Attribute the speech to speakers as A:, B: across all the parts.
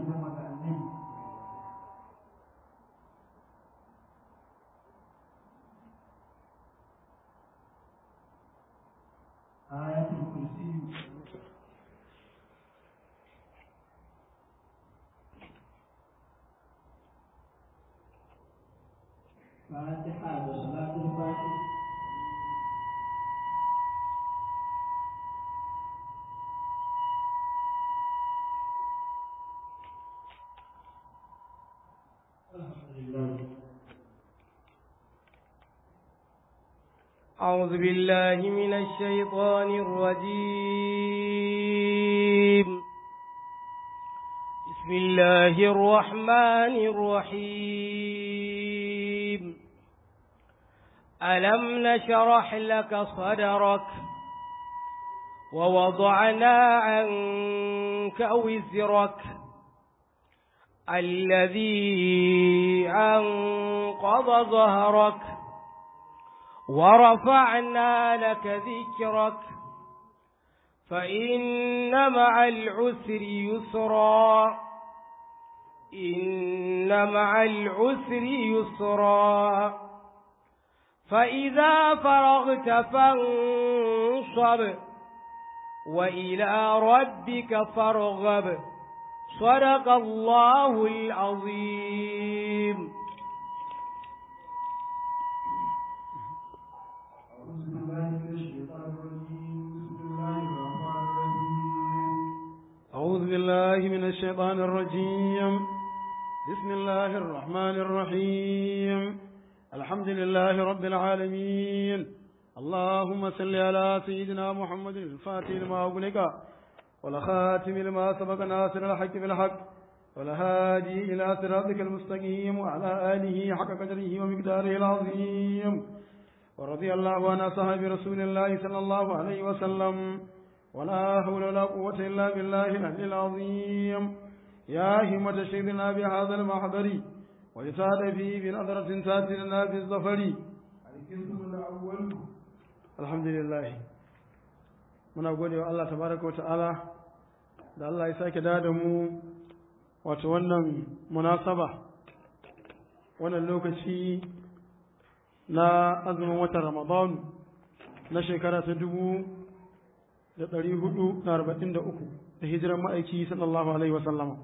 A: goma ga annabi ayatul kursi فاتحة وصلاة الفاتحة الحمد لله
B: أعوذ بالله من الشيطان الرجيم بسم الله الرحمن الرحيم ألم نشرح لك صدرك ووضعنا عنك وزرك الذي أنقض ظهرك ورفعنا لك ذكرك فإن مع العسر يسرا إن مع العسر يسرا فإذا فرغت فانصب وإلى ربك فارغب صدق الله العظيم
A: أعوذ بالله من الشيطان الرجيم بسم الله الرحمن الرحيم
C: أعوذ بالله من الشيطان الرجيم بسم الله الرحمن الرحيم الحمد لله رب العالمين اللهم صل على سيدنا محمد الفاتح لما أغلق والخاتم لما سبق ناصر الحق بالحق والهادي إلى صراطك المستقيم وعلى آله حق قدره ومقداره العظيم ورضي الله عن أصحاب رسول الله صلى الله عليه وسلم ولا حول ولا قوة إلا بالله العلي العظيم يا همة شيخنا بهذا المحضر ويسعد فيه بنظرة تأتي لنا بالظفر
A: القسم الأول
C: الحمد لله muna gode wa Allah tabaraka wa ta'ala da Allah ya sake da mu wato wannan munasaba wannan lokaci na azumin watan Ramadan na shekara ta dubu da ɗari hudu da arba'in da uku da hijiran ma'aiki sallallahu alaihi wasallama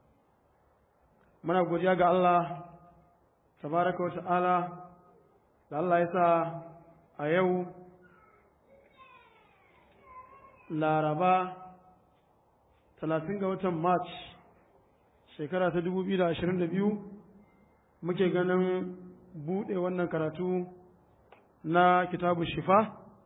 C: muna godiya ga Allah tabaraka wa ta'ala da Allah ya sa a yau laraba talatin ga watan march shekara ta dubu biyu da ashirin da biyu muke ganin buɗe wannan karatu na kitabu shifa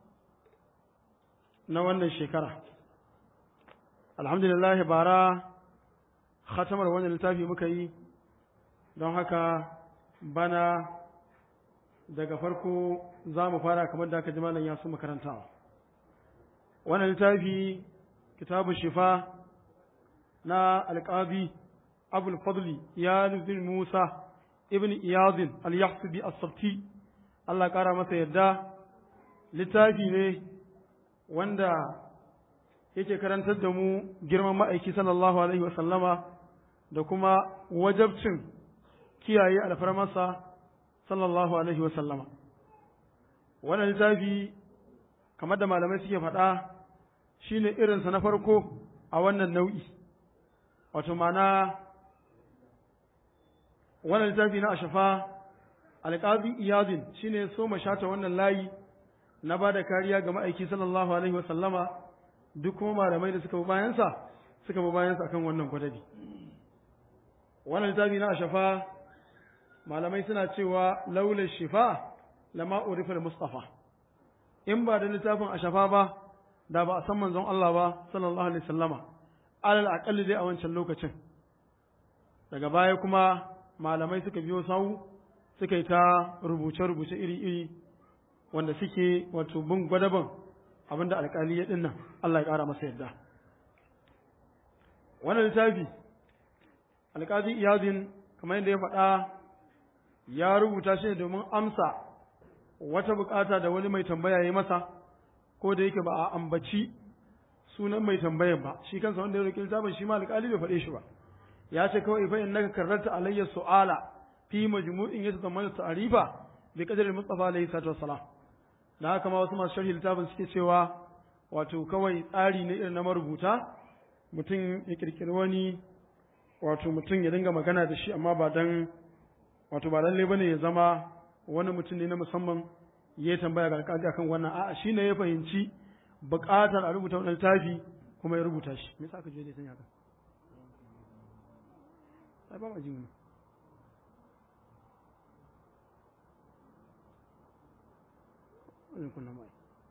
C: na wannan shekara alhamdulillah bara khatamar wannan littafi muka yi don haka bana daga farko za mu fara kamar da aka ji malam ya su makarantawa wannan littafi kitabu shifa na alƙabi abul fadli ya bin musa ibn iyadin al-yahsubi as-sabti Allah ƙara masa yadda littafi ne wanda yake karantar da mu girman ma'aiki sallallahu alaihi wasallama da kuma wajabcin kiyaye alfarmarsa sallallahu alaihi wasallama wannan littafi kamar da malamai suke faɗa shine irinsa na farko a wannan nau'i wato mana wannan littafi na ashafa alƙazi iyadin shine so shata wannan layi na ba da kariya ga ma'aiki sallallahu alaihi wasallama duk kuma malamai da suka bi bayansa suka bi bayansa akan wannan gwadabi wannan littafi na ashafa malamai suna cewa laula shifa lama urifa mustafa in ba da littafin ashafa ba da ba a san manzon Allah ba sallallahu alaihi wasallama alal aqalli dai a wancan lokacin daga baya kuma malamai suka biyo sau suka yi ta rubuce-rubuce iri-iri wanda suke wato bin gwadaban abinda alkali ya dinnan Allah ya ƙara masa yadda wannan littafi alƙazi iyazin kamar yadda ya faɗa ya rubuta shi ne domin amsa wata bukata da wani mai tambaya ya masa ko da yake ba a ambaci sunan mai tambayan ba shi kansa wanda ya roƙi littafin shi ma alƙali bai faɗe shi ba ya ce kawai fa innaka karrarta alayya su'ala fi majmu'in yatadammanu ta'rifa bi qadri mustafa alayhi salatu wassalam da haka ma wasu masu sharhi littafin suke cewa wato kawai tsari ne irin na marubuta mutum ya kirkiri wani wato mutum ya dinga magana da shi amma ba dan wato ba lalle bane ya zama wani mutum ne na musamman ya tambaya ga alƙali akan wannan a'a shine ya fahimci buƙatar a rubuta wannan littafi kuma ya rubuta shi me yasa aka je da sanya haka ai ba ma jin wani Zan kunna mai.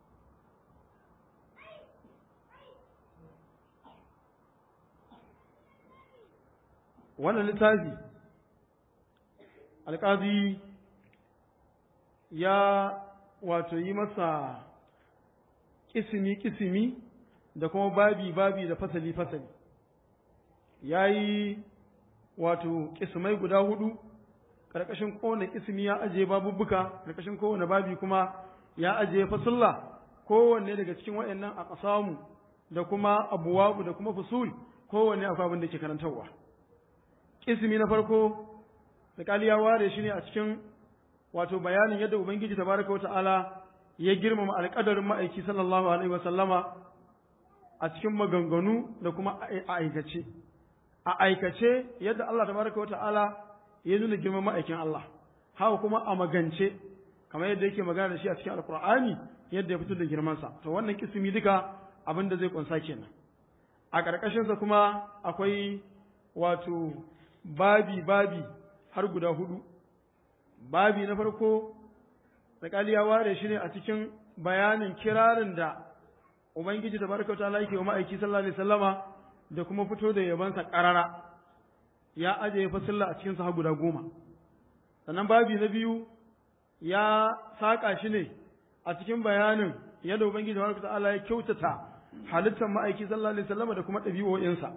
C: Wannan littafi alƙazi ya wato yi masa kisimi-kisimi da kuma babi-babi da fasali-fasali. Ya yi wato kisimai guda hudu, ƙarƙashin kowane kisimi ya ajiye babubbuka, ƙarƙashin kowane babi kuma ya ajiye fasulla kowanne daga cikin waɗannan a ƙasamu da kuma abuwabu da kuma fusul kowanne akwai abin da ke karantarwa ismi na farko da ya ware shi ne a cikin wato bayanin yadda ubangiji tabaraka wata'ala ya girmama alƙadarin ma'aiki sallallahu alaihi wasallama a cikin maganganu da kuma a aikace a aikace yadda Allah tabaraka wata'ala ya nuna girman ma'aikin Allah haka kuma a magance kamar yadda yake magana da shi a cikin alkur'ani yadda ya fito da girmansa to wannan kisimi duka abin da zai kunsa kenan a ƙarƙashinsa kuma akwai wato babi babi har guda hudu babi na farko tsakali ya ware shi ne a cikin bayanin kirarin da ubangiji da barka ta yake wa ma'aiki sallallahu alaihi wasallama da kuma fito da yabansa ƙarara ya ajiye fasilla a cikinsa har guda goma sannan babi na biyu ya saƙa shi ne a cikin bayanin yadda Ubangiji wa ta'ala ya kyautata halittar ma'aiki sallallahu alaihi wasallam da kuma ɗabi'o'insa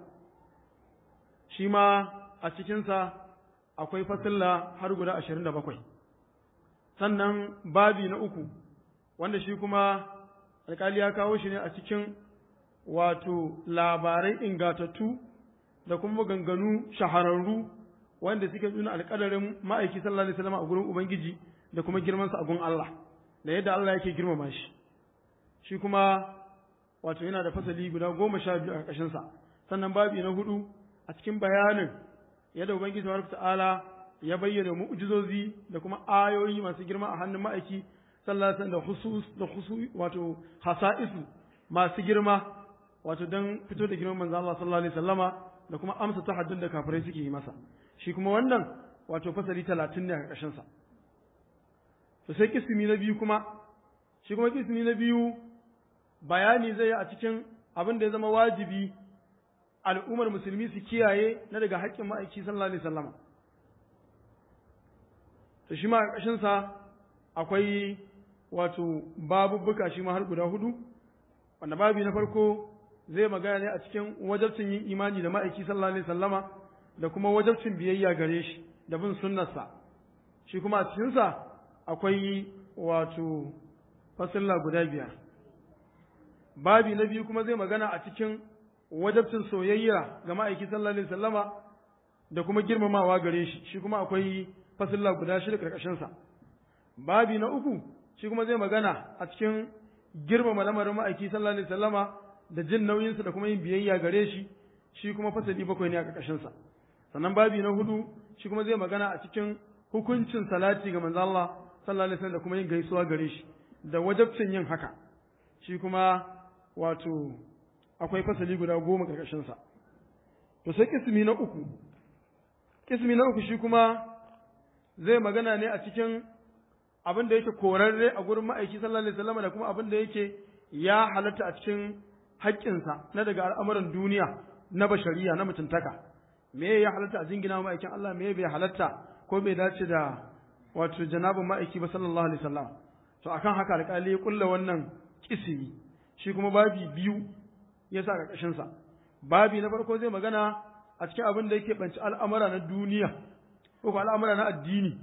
C: shi ma a cikinsa akwai fasilla har guda ashirin da bakwai sannan babi na uku wanda shi kuma alƙali ya kawo shi ne a cikin wato labarai ingatattu da kuma ganganu shahararru wanda suke nuna alƙadarin ma'aiki sallallahu alaihi wasallam a gurin Ubangiji da kuma girmansa a gun Allah da yadda Allah yake girmama shi shi kuma wato yana da fasali guda goma sha biyu a ƙarƙashinsa sannan babi na hudu a cikin bayanin yadda ubangiji tabaraka ta'ala ya bayyana mu'jizozi da kuma ayoyi masu girma a hannun ma'aiki sallallahu alaihi da husus da husu wato hasa'isu masu girma wato dan fito da girman manzo Allah sallallahu alaihi wasallama da kuma amsa tahaddun da kafirai suke yi masa shi kuma wannan wato fasali 30 ne a ƙarƙashinsa to sai kismi na biyu kuma shi kuma kismi na biyu bayani zai yi a cikin abin da ya zama wajibi al'ummar musulmi su kiyaye na daga haƙƙin ma'aiki sallallahu alaihi wasallam to shi ma ƙarshen sa akwai wato babubbuka shi ma har guda hudu wanda babi na farko zai magana ne a cikin wajabcin yin imani da ma'aiki sallallahu alaihi wasallama da kuma wajabcin biyayya gare shi da bin sunnarsa shi kuma a cikinsa akwai wato fasilla guda biyar babi na biyu kuma zai magana a cikin wajabcin soyayya ga ma'aiki sallallahu alaihi wasallama da kuma girmamawa gare shi shi kuma akwai fasilla guda shida karkashinsa babi na uku shi kuma zai magana a cikin girmama lamarin ma'aiki sallallahu alaihi wasallama da jin nauyinsa da kuma yin biyayya gare shi shi kuma fasali bakwai ne a karkashinsa sannan babi na hudu shi kuma zai magana a cikin hukuncin salati ga manzo Allah sallallahu alaihi wasallam da kuma yin gaisuwa gare shi da wajabcin yin haka shi kuma wato akwai fasali guda goma karkashin sa to sai kismi na uku kismi na uku shi kuma zai magana ne a cikin abin da yake korarre a gurin ma'aiki sallallahu alaihi wasallam da kuma abin da yake ya halatta a cikin haƙƙinsa na daga al'amuran duniya na bashariya na mutuntaka me ya halatta a jingina ma'aikin Allah me bai halatta ko bai dace da wato janabin ma'aiki ba sallallahu alaihi wasallam to akan haka alƙali ya kulla wannan kisimi shi kuma babi biyu ya sa ƙarƙashin sa babi na farko zai magana a cikin abin da yake banci al'amura na duniya ko ko al'amura na addini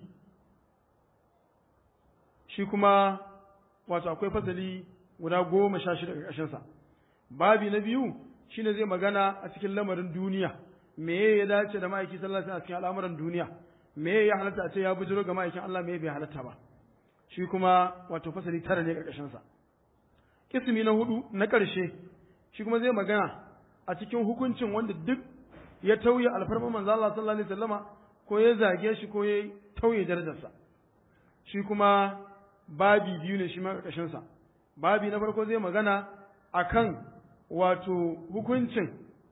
C: shi kuma wato akwai fasali guda goma sha shida ƙarƙashin sa babi na biyu shine zai magana a cikin lamarin duniya me ya dace da ma'aiki sallallahu alaihi wasallam a cikin al'amuran duniya me ya halatta a ce ya bujiro ga ma'aikin Allah me bai halatta ba shi kuma wato fasali tara ne karkashin sa kismi na hudu na karshe shi kuma zai magana a cikin hukuncin wanda duk ya tauye alfarman manzo Allah sallallahu alaihi wasallama ko ya zage shi ko ya tauye darajarsa shi kuma babi biyu ne shi ma karkashin sa babi na farko zai magana akan wato hukuncin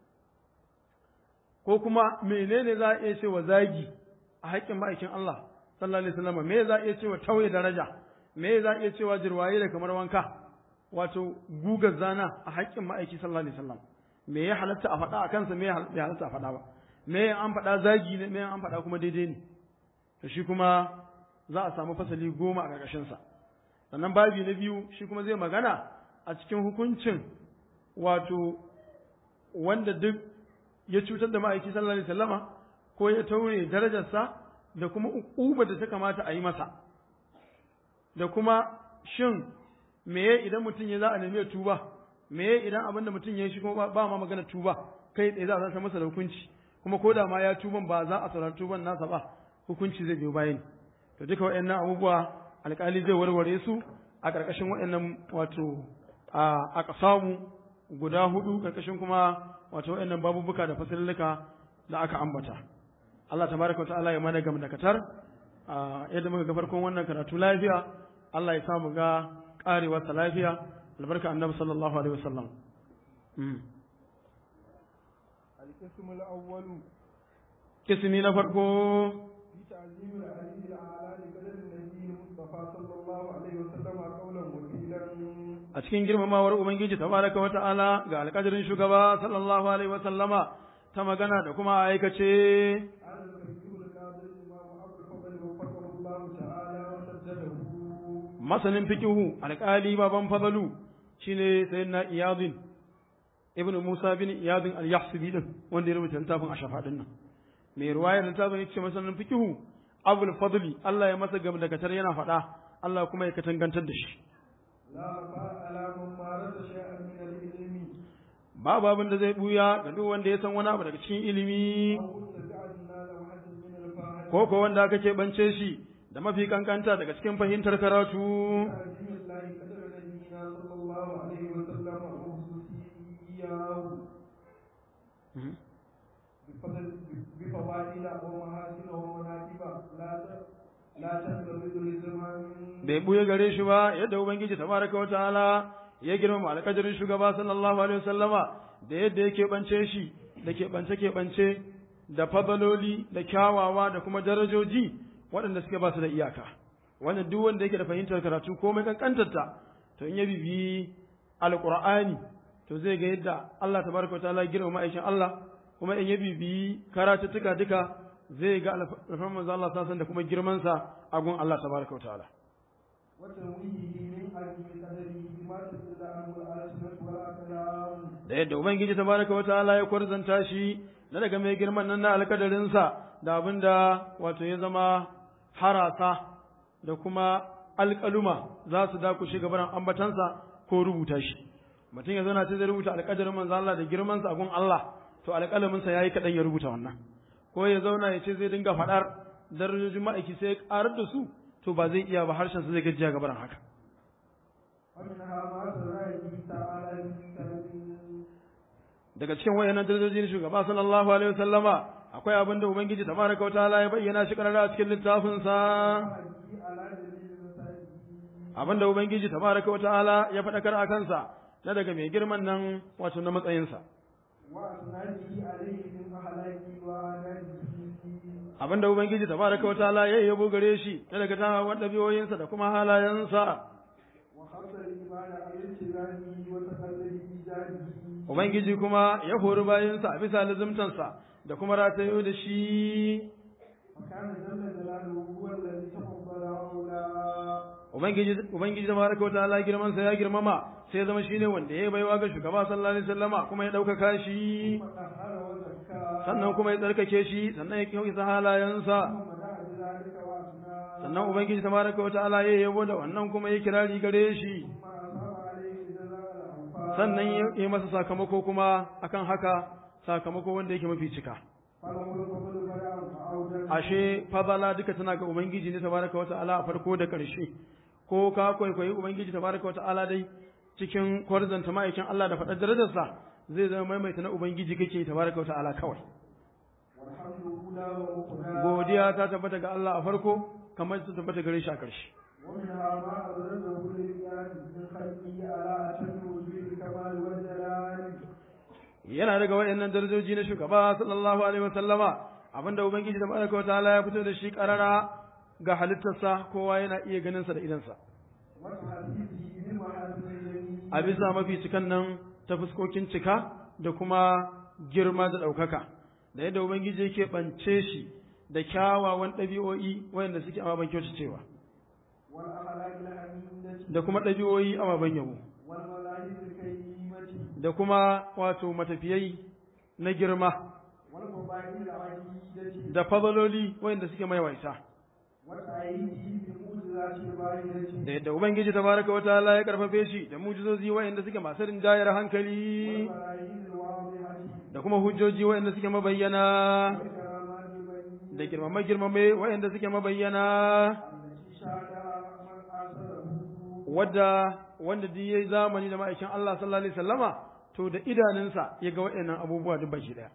C: ko kuma menene za a iya cewa zagi a haƙƙin ma'aikin Allah sallallahu alaihi wasallam me za a iya cewa tauye daraja me za a iya cewa jirwaye da kamar wanka wato gugar zana a haƙƙin ma'aiki sallallahu alaihi wasallam me ya halatta a faɗa a kansa me ya halatta a faɗa ba me an faɗa zagi ne me an faɗa kuma daidai ne to shi kuma za a samu fasali goma a ƙarƙashin sa sannan babi na biyu shi kuma zai magana a cikin hukuncin wato wanda duk ya cutar da ma'aiki sallallahu alaihi wasallama ko ya taure darajarsa da kuma uquba da ta kamata a yi masa da kuma shin meye idan mutum ya za a nemi tuba meye idan abin da mutum ya yi shi kuma ba ma magana tuba kai tsaye za a san masa da hukunci kuma ko da ma ya tuban ba za a saurari tuban nasa ba hukunci zai biyo bayan to duka waɗannan abubuwa alƙali zai warware su a ƙarƙashin waɗannan wato a ƙasamu guda hudu ƙarƙashin kuma wato waɗannan babubuka da fasilluka da aka ambata Allah tabaraka ta'ala ya mana gam da katar yadda muka ga farkon wannan karatu lafiya Allah ya samu ga karewar sa lafiya albarka annabi sallallahu alaihi wasallam
A: القسم الأول
C: kismi na farko
A: في تعظيم العلي الأعلى لقدر النبي المصطفى صلى الله عليه وسلم قولا وفيلا
C: a cikin girmamawar ubangiji tabaraka wa ta'ala ga alƙadirin shugaba sallallahu alaihi wasallama ta magana da kuma aikace
A: على الفقيه القاضي الإمام أبو الفضل وفقه الله تعالى وسدده
C: masanin fikihu alƙali baban fadalu shine sayyidina iyadin ibnu musa bin iyadin al-yahsubi din wanda ya rubuta littafin ashafa din nan mai ruwayar littafin yace masanin fikihu abul fadli Allah ya masa gam da katar yana faɗa Allah kuma ya katangantar da shi
A: لا وفاء على من مارس شيئا من العلم
C: babu abin da zai buya ga duk wanda ya san wani abu daga cikin ilimi
A: أو استجعلنا له حد من الفاحشة
C: ko ko wanda aka keɓance shi da mafi kankanta daga cikin fahimtar karatu
A: تعظيم الله قدر نبينا صلى الله عليه وسلم وخصوصياه بفضل بفضائل ومحاسن ومناقب لا ت- لا تنتظر لزمان
C: bai buya gare shi ba yadda ubangiji tabaraka wa ta'ala ya girmama alƙadarin shugaba sallallahu alaihi wasallama da yadda ya keɓance shi da keɓance keɓance da fadaloli da kyawawa da kuma darajoji waɗanda suke ba su da iyaka wannan duk wanda yake da fahimtar karatu komai kankantarta to in ya bibi alqur'ani to zai ga yadda Allah tabaraka wa ta'ala ya girmama aikin Allah kuma in ya bibi karatuttuka duka zai ga alfarman manzo Allah sallallahu da kuma girman sa a gun Allah tabaraka wa ta'ala
A: وتنويه من عظيم قدره بما تدل عنه الألسنة والأقلام
C: da yadda Ubangiji tabaraka wa ta'ala ya kwarzanta shi na daga mai girman nan na alkadarinsa da abin da wato ya zama harasa da kuma alƙaluma za su dakushe gabaran ambatansa ko rubuta shi mutum ya zauna ta zai rubuta alƙadarin manzo Allah da girmansa a gun Allah to alƙalaminsa ya yi kaɗan ya rubuta wannan ko ya zauna ya ce zai dinga faɗar darajojin ma'aiki sai ya ƙarar da su to ba zai iya ba harshensa zai gajiya gabaran haka
A: ومنها ما سرى به تعالى من كلمه
C: daga cikin wayannan darajojin shugaba sallallahu alaihi wasallama akwai abin da ubangiji tabaraka wataala ya bayyana shi karara a cikin littafin sa
A: وحده على جميع المساجد
C: abin da ubangiji tabaraka wataala ya faɗakar a kansa na daga mai girman nan wato na matsayinsa
A: وأسناده عليه من أخلاقه وآدابه
C: abin da ubangiji tabaraka wataala ya yabo gare shi na daga tawon ɗabi'oyinsa da kuma halayensa
A: وخص الإيمان على التزامه وتقلد إيجاده
C: ubangiji kuma ya hori bayansa a bisa lazimtansa da kuma ratayo da shi
A: وكان جل جلاله هو الذي تفضل أولى
C: ubangiji ubangiji tabaraka wataala girman sa ya girmama sai ya zama shine wanda ya baiwa ga shugaba sallallahu alaihi wasallama kuma ya ɗaukaka shi
A: وطهر وزكى
C: sannan kuma ya tsarkake shi sannan ya kyauta halayensa
A: ثم دعا بذلك وأثنى
C: sannan ubangiji tabaraka wataala ya yabo da wannan kuma ya kirari gare shi
A: ثم أصاب عليه جزاء الأوفاء
C: sannan ya yi masa sakamako kuma akan haka sakamako wanda yake mafi cika
A: فله الفضل فلا فأوجد
C: ashe fadala duka tana ga ubangiji ne tabaraka wa ta'ala a farko da ƙarshe ko ka kwaikwayi ubangiji tabaraka wa ta'ala dai cikin kwarzanta ma'aikin Allah da faɗar darajarsa zai zama maimaita na ubangiji kake tabaraka wa ta'ala kawai
A: والحمد أولى وأخرى
C: godiya ta tabbata ga Allah a farko kamar ta tabbata gare shi a ƙarshe
A: ومنها ما أبرزه للقياس من خلقه على أتم وجوه الكمال والجلال
C: yana daga wayannan darajoji na shugaba sallallahu alaihi wasallama abinda ubangiji tabaraka wa ta'ala ya fito da shi karara ga halittarsa kowa yana iya ganin sa da idansa
A: وتحديثه بمحاسن الجميل
C: a bisa mafi cikan nan ta fuskokin cika da kuma girma da ɗaukaka da yadda ubangiji yake ɓance shi da kyawawan ɗabi'o'i wayanda suke ababen kyautacewa
A: والأخلاق الحميدة
C: da kuma ɗabi'o'i ababen yabo
A: والملاهي الكريمة
C: da kuma wato matafiyai na girma
A: والفضائل العديدة
C: da fadaloli wayanda suke maiwaita
A: وتأييده بموجزات الباهرة
C: da yadda ubangiji tabaraka wataala ya karfafe shi da mujizozi wayanda suke masu rinjayar hankali
A: والبراهين الواضحة
C: da kuma hujjoji wayanda suke mabayyana
A: والكرامات البينة
C: da girmame girmame wayanda suke mabayyana
A: التي شاهدها من آثره
C: wadda wanda duk yayi zamani da ma'aikin Allah sallallahu alaihi wasallama to da idanunsa ya ga waɗannan abubuwa duk baki daya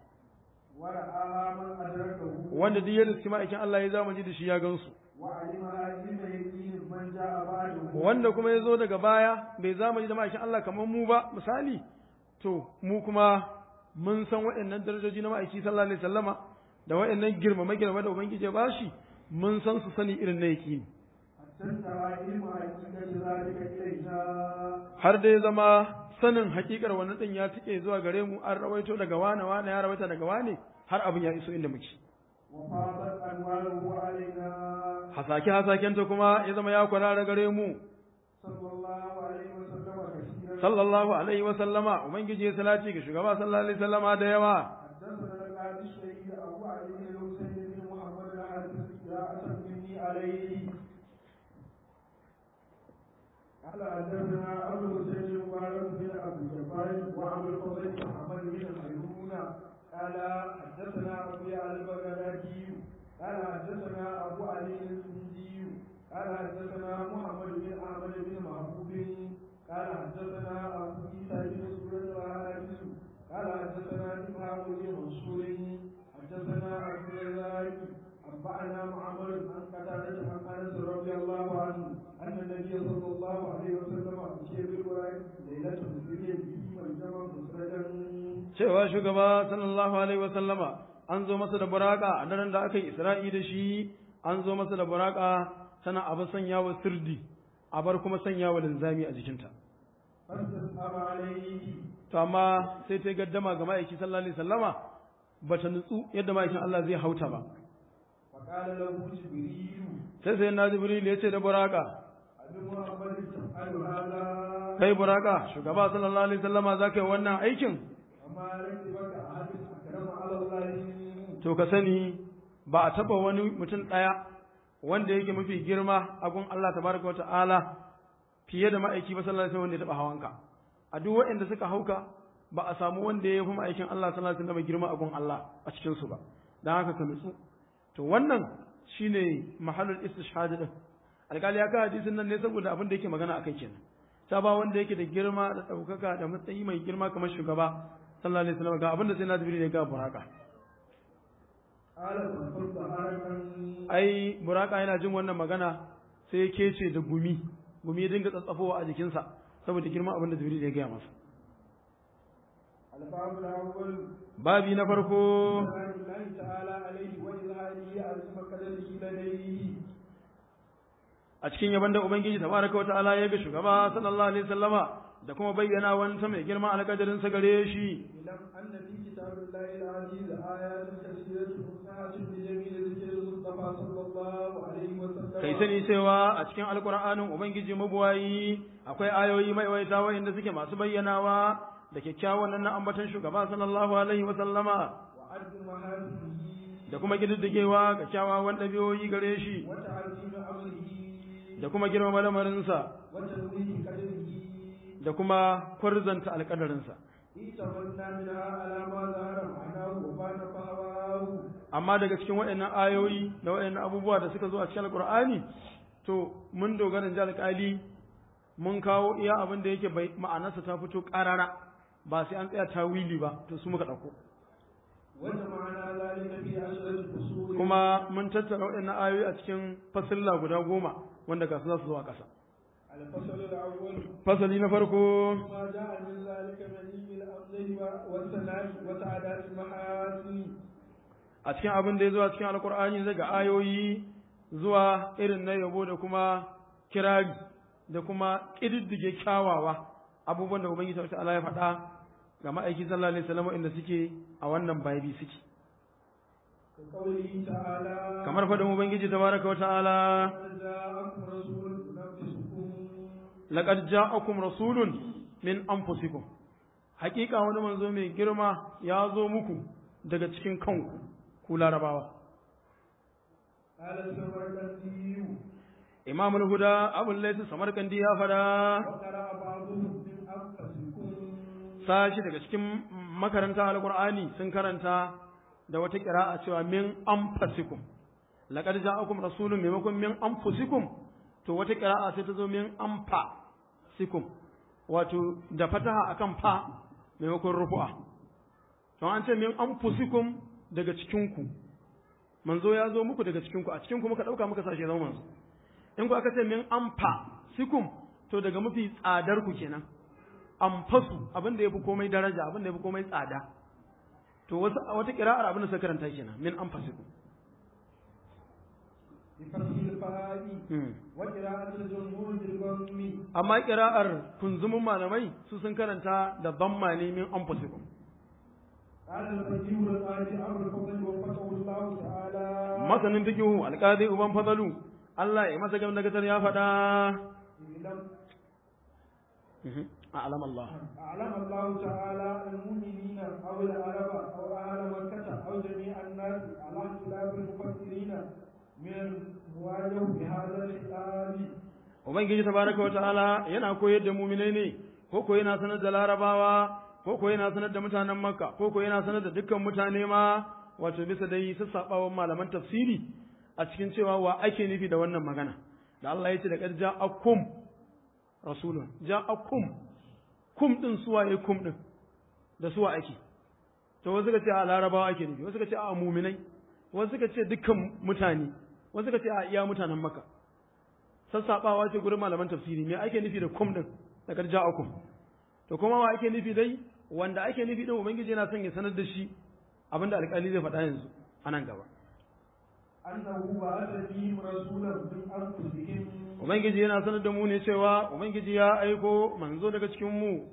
A: ورآها من أدركه
C: wanda duk ya riski ma'aikin Allah ya zamani da shi ya gansu
A: وعلمها علم يقين من جاء بعده
C: wanda kuma ya zo daga baya bai zamani da ma'aikin Allah kamar mu ba misali to mu kuma mun san waɗannan darajoji na ma'aiki sallallahu alaihi wasallama da waɗannan girmama girmama da ubangiji ya bashi mun san su sani irin na yaqini
A: حتى انتهى علم حقيقة ذلك إليها
C: har da ya zama sanin hakikar wannan din ya tike zuwa gare mu an rawaito daga wane wane ya rawaita daga wane har abin ya iso inda muke
A: وفاضت أنواره علينا
C: hasake hasakenta kuma ya zama ya kwarara gare mu
A: صلى الله عليه وسلم كثيرا
C: sallallahu alaihi wa sallama ubangiji ya salati ga shugaba sallallahu alaihi wa sallama da yawa
A: حدثنا القاضي الشهيد أبو علي بن الحسين بن محمد الحارث قراءة مني عليه قال حدثنا أبو الحسين المبارك بن أبي جبار وأبو الفضل محمد بن خيرون قال حدثنا أبو علي البغدادي قال حدثنا أبو علي السندي قال حدثنا محمد بن أحمد بن محبوب قال حدثنا أبو عيسى بن سورة الحارث قال حدثنا إبراهيم بن منصور حدثنا عبد الرزاق أنبأنا معمر عن قتادة عن أنس رضي الله عنه أن النبي صلى الله عليه وسلم أتي بالقرآن ليلة مسرية به والجمع مسرجا
C: cewa shugaba sallallahu alaihi wa sallama an zo masa da buraka a daren da aka yi isra'i da shi an zo masa da buraka tana abu sanya wa sirdi a bar kuma sanya wa linzami a jikinta
A: فاستصحب عليه
C: to amma sai ta gaddama ga ma'aiki sallallahu alaihi wasallama bata nutsu yadda ma'aikin Allah zai hauta ba
A: فقال له جبريل
C: sai sai na jibril ya ce da buraka
A: أبي محمد تفعل هذا
C: kai buraka shugaba sallallahu alaihi wasallama za ka yi wannan aikin
A: وما ركبك أحد أكرم على الله
C: to ka sani ba a taba wani mutum ɗaya wanda yake mafi girma a gun Allah tabaraka wata'ala fiye da ma'aiki ba sallallahu alaihi wasallam wanda ya taba hawanka a duk waɗanda suka hauka ba a samu wanda ya fi ma'aikin Allah sallallahu alaihi wasallam girma a gun Allah a cikin su ba dan haka ka nutsu to wannan shine mahallul istishhad din alƙali ya ka hadisin nan ne saboda abin da yake magana akai kenan ta ba wanda yake da girma da ɗaukaka da matsayi mai girma kamar shugaba sallallahu alaihi wasallam ga abin da sai na jibril ya ga buraka
A: قال فقلت حركا
C: ai buraka yana jin wannan magana sai ya kece da gumi gumi ya dinga tsatsafowa a jikinsa saboda girman abin da jibril ya gaya masa
A: الباب الأول
C: babi na farko
A: سلام الله تعالى عليه وإظهاره عظيم قدره لديه
C: a cikin yaban da ubangiji tabaraka wata'ala ya ga shugaba sallallahu alaihi wasallama da kuma bayyana wani mai girma alƙadarin sa gare shi
A: اعلم أن في كتاب الله العزيز آيات كثيرة مفتاحة بجميل ذكر المصطفى صلى الله عليه وسلم
C: kai sani cewa a cikin alƙur'anin ubangiji mabuwayi akwai ayoyi mai waita wa'inda suke masu bayyanawa da kyakkyawan nan na ambaton shugaba sallallahu alaihi wasallama
A: وعد محاسنه
C: da kuma kididdigewa ga kyawawan ɗabi'o'i gare shi
A: وتعظيم أمره
C: da kuma girmama lamarinsa
A: وتنويه قدره
C: da kuma kwarzanta alƙadarinsa
A: اتمنى منها على ما ظهر معناه وبان فهواه
C: amma daga cikin waɗannan ayoyi da waɗannan abubuwa da suka zo a cikin alƙur'ani to mun dogara da alƙali mun kawo iya abin da yake bai ma'anarsa ta fito ƙarara ba sai an tsaya tawili ba to su muka ɗauko
A: وجمعنا ذلك في عشرة فصول
C: kuma mun tattara waɗannan ayoyi a cikin fasilla guda goma wanda ga su za su zo a ƙasa
A: الفصل الأول
C: fasali na farko
A: ما جاء من ذلك من الأمر والثناء وسعادات المحاسن
C: a cikin abin da ya zo a cikin alƙur'ani daga ayoyi zuwa irin na yabo da kuma kirari da kuma ƙididdige kyawawa abubuwan da ubangiji ta Allah ya faɗa ga ma'aiki sallallahu alaihi wasallam inda suke a wannan babi suke
A: كقوله تعالى
C: kamar faɗin ubangiji tabaraka wa ta'ala
A: قد جاءكم رسول ينبئكم
C: laqad ja'akum rasulun min anfusikum haƙiƙa wani manzo mai girma ya zo muku daga cikin kanku ku larabawa
A: قال السمرقندي
C: imam al-huda abu layth samarkandi ya fada
A: وقرأ بعضهم من أنفسكم
C: sashi daga cikin makaranta alqur'ani sun karanta da wata qira'a cewa min anfusikum laqad ja'akum rasulun maimakon min anfusikum to wata qira'a sai ta zo min anfasikum wato da fataha akan fa maimakon rufu'a don an ce min anfusikum daga cikinku manzo ya zo muku daga cikinku a cikinku muka dauka muka sashe zama manzo in ku aka ce min anfasikum to daga mafi tsadar ku kenan anfasu abin da yafi komai daraja abin da yafi komai tsada to wasu wata qira'ar abin da suka karanta kenan min anfasikum
A: بفتح الفاء
C: hmm.
A: وقراءة الجمهور بالضم
C: amma qira'ar kunzumin malamai su sun karanta da dhamma ne min anfasikum
A: قال الفقيه القاضي أبو الفضل وفقه الله تعالى
C: masanin fikihu alqadi uban fadalu Allah ya masa gamdagatar ya faɗa
A: اعلم
C: a'lam Allah
A: أعلم الله تعالى المؤمنين أو العرب أو أهل مكة أو جميع الناس على اختلاف المفسرين من المواجه بهذا الخطاب
C: Ubangiji tabaraka wa ta'ala yana koyar da muminai ne, ko ko yana sanar da larabawa, ko ko yana sanar da mutanen Makka, ko ko yana sanar da dukkan mutane ma, wato bisa dai sassaɓawan malaman tafsiri a cikin cewa wa ake nufi da wannan magana. Da Allah ya ce da ƙarja akum rasulun, ja akum, kum ɗin suwa ya kum ɗin, da suwa ake. To wasu ka ce a larabawa ake nufi, wasu ka ce a muminai, wasu ka ce dukkan mutane, wasu ka ce a iya mutanen Makka. sassaɓawa ce gurin malaman tafsiri me ake nufi da kum din da karja akum to kuma wa ake nufi dai wanda ake nufi din ubangiji yana son ya sanar da shi abinda alƙali zai faɗa yanzu a nan gaba
A: أنه بعث فيهم رسولا من أنفسهم
C: ubangiji yana sanar da mu ne cewa ubangiji ya aiko manzo daga cikin mu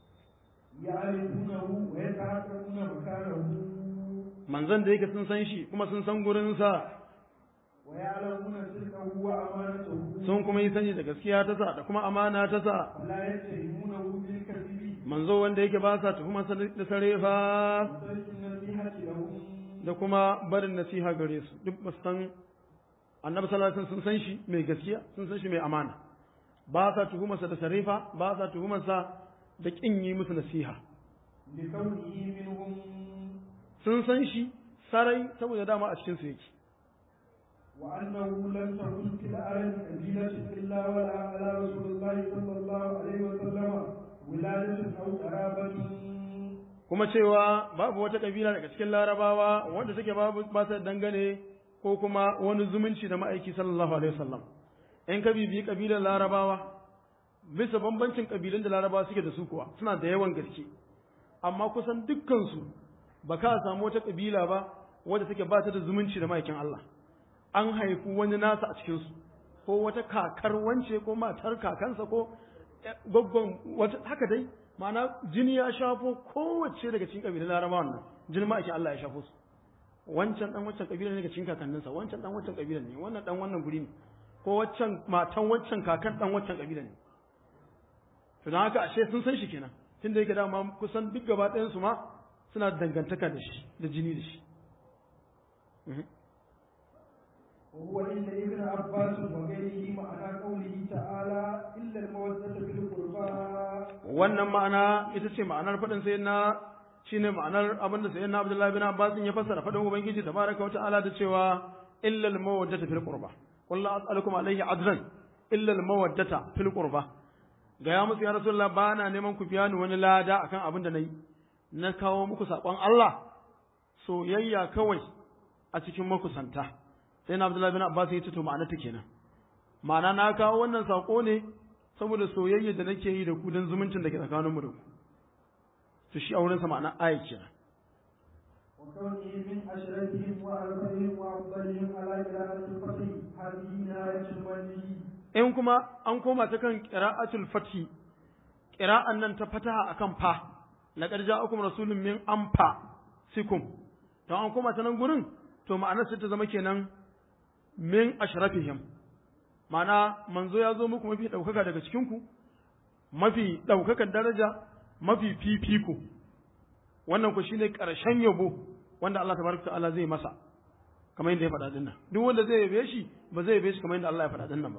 A: يعرفونه ويتحققون مكانه
C: manzon da yake sun san shi kuma sun san gurinsa
A: ويعلمون صدقه وأمانته
C: sun kuma yi sani da gaskiya ta sa da kuma amana ta sa
A: ولا يتهمونه بالكذب
C: manzo wanda yake ba sa tuhumar sa da sarefa
A: وترك النصيحة لهم
C: da kuma barin nasiha gare su duk ba su san annabi sallallahu alaihi wasallam sun san shi mai gaskiya sun san shi mai amana ba sa tuhumarsa da sarifa ba sa tuhumarsa da kin yi musu nasiha
A: لكونه منهم
C: sun san shi sarai saboda dama a cikin su yake
A: وأنه لم تكن في العالم قبيلة إلا ولا على رسول الله صلى الله عليه وسلم ولادة أو قرابة
C: kuma cewa babu wata kabila daga cikin larabawa wanda take babu ba sa dangane ko kuma wani zumunci da ma'aiki sallallahu alaihi wasallam in ka bibiyi kabilar larabawa bisa bambancin kabilan da larabawa suke da su kuwa suna da yawan gaske amma kusan dukkansu ba ka samu wata kabila ba wadda take ba ta da zumunci da ma'aikin Allah an haifi wani nasa a cikinsu ko wata kakar wance ko matar kakansa ko gwaggon wata haka dai ma'ana jini ya shafo kowace daga cikin kabilan larabawan nan jini ma'aikin Allah ya shafo su wancan dan wancan kabilan ne daga cikin kakanninsa wancan dan wancan kabilan ne wannan dan wannan guri ne ko waccan matan wancan kakan dan wancan kabilan ne to dan haka ashe sun san shi kenan tunda yake dama kusan duk gaba ɗayan su ma suna da dangantaka da shi da jini da shi
A: وهو عند ابن عباس وغيره معنى قوله تعالى إلا المودة في القربى
C: wannan ma'ana ita ce ma'anar faɗin sai na shine ma'anar abinda sai na Abdullahi bin Abbas ya fassara faɗin ubangiji tabaraka wa ta'ala da cewa illa al mawaddata fil qurba qul la as'alukum alayhi ajran illa al mawaddata fil qurba ga ya musu ya rasulullah ba na neman ku biya ni wani lada akan abin da nayi na kawo muku sakon Allah soyayya kawai a cikin makusanta sai na Abdullahi bin Abbas ya ce to ma'ana ta kenan ma'ana na kawo wannan sako ne saboda soyayya da nake yi da ku don zumuncin da ke tsakaninmu da ku to shi aurensa ma'ana aya kenan
A: وكونه من أشرفهم وأربهم وأفضلهم على قراءة الفتح هذه نهاية المنهي
C: in kuma an koma ta kan qira'atul fathi qira'an nan ta fataha akan fa laqad ja'akum rasulun min anfa sikum to an koma ta nan gurin to ma'anar sai ta zama kenan min ashrafihim ma'ana manzo ya zo muku mafi ɗaukaka daga cikinku mafi ɗaukakan daraja mafi fifiko wannan ku shine ƙarshen yabo wanda Allah tabaraka ta'ala zai masa kamar yadda ya faɗa dinnan duk wanda zai yabe shi ba zai yabe shi kamar yadda Allah ya faɗa dinnan ba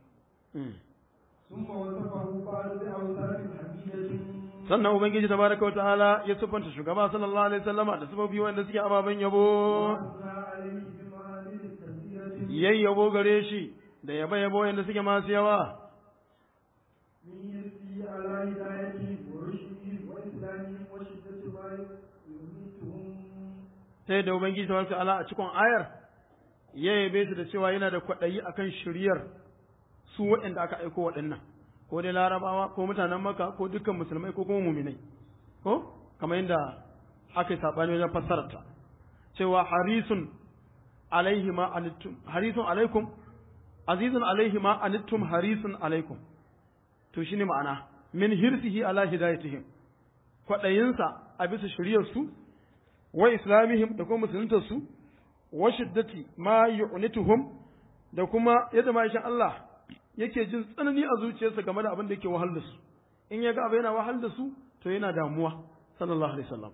A: ثم وصفه بعد بأوصاف حميدة
C: sannan ubangiji tabaraka wa ta'ala ya siffanta shugaba sallallahu alaihi wasallama da sifofi wanda suke ababen yabo
A: وأثنى عليه بمعاني كثيرة
C: yayi yabo gare shi da yaba yabo wanda suke masu yawa
A: من يسري على هدايته ورشده وإسلامه وشدة ما يميتهم
C: ta yadda ubangiji tabaraka wa ta'ala a cikin ayar ya yabe su da cewa yana da kwaɗayi akan shiryar su waɗanda aka aiko waɗannan ko dai larabawa ko mutanen maka ko dukkan musulmai ko kuma muminai ko kamar yadda aka yi saɓani wajen fassararta cewa harisun alaihi ma anittum harisun alaikum azizun alaihi ma anittum harisun alaikum to shine ma'ana min hirsihi ala hidayatihim kwaɗayinsa a bisa shiryar su wa islamihim da kuma musuluntar su wa shiddati ma yu'nituhum da kuma yadda ma'aikin Allah yake jin tsanani a zuciyarsa game da abin da yake wahal da su in ya ga abu yana wahal da su to yana damuwa sallallahu alaihi wasallam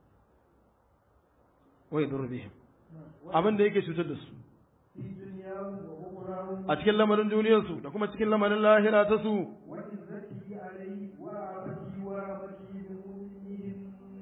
C: wa yadur bihim abin da yake cutar da su
A: في دنياهم وأخراهم
C: a cikin lamarin duniyarsu da kuma cikin lamarin lahira ta su
A: وعزته عليه ورعبته ورحمته بمؤمنهم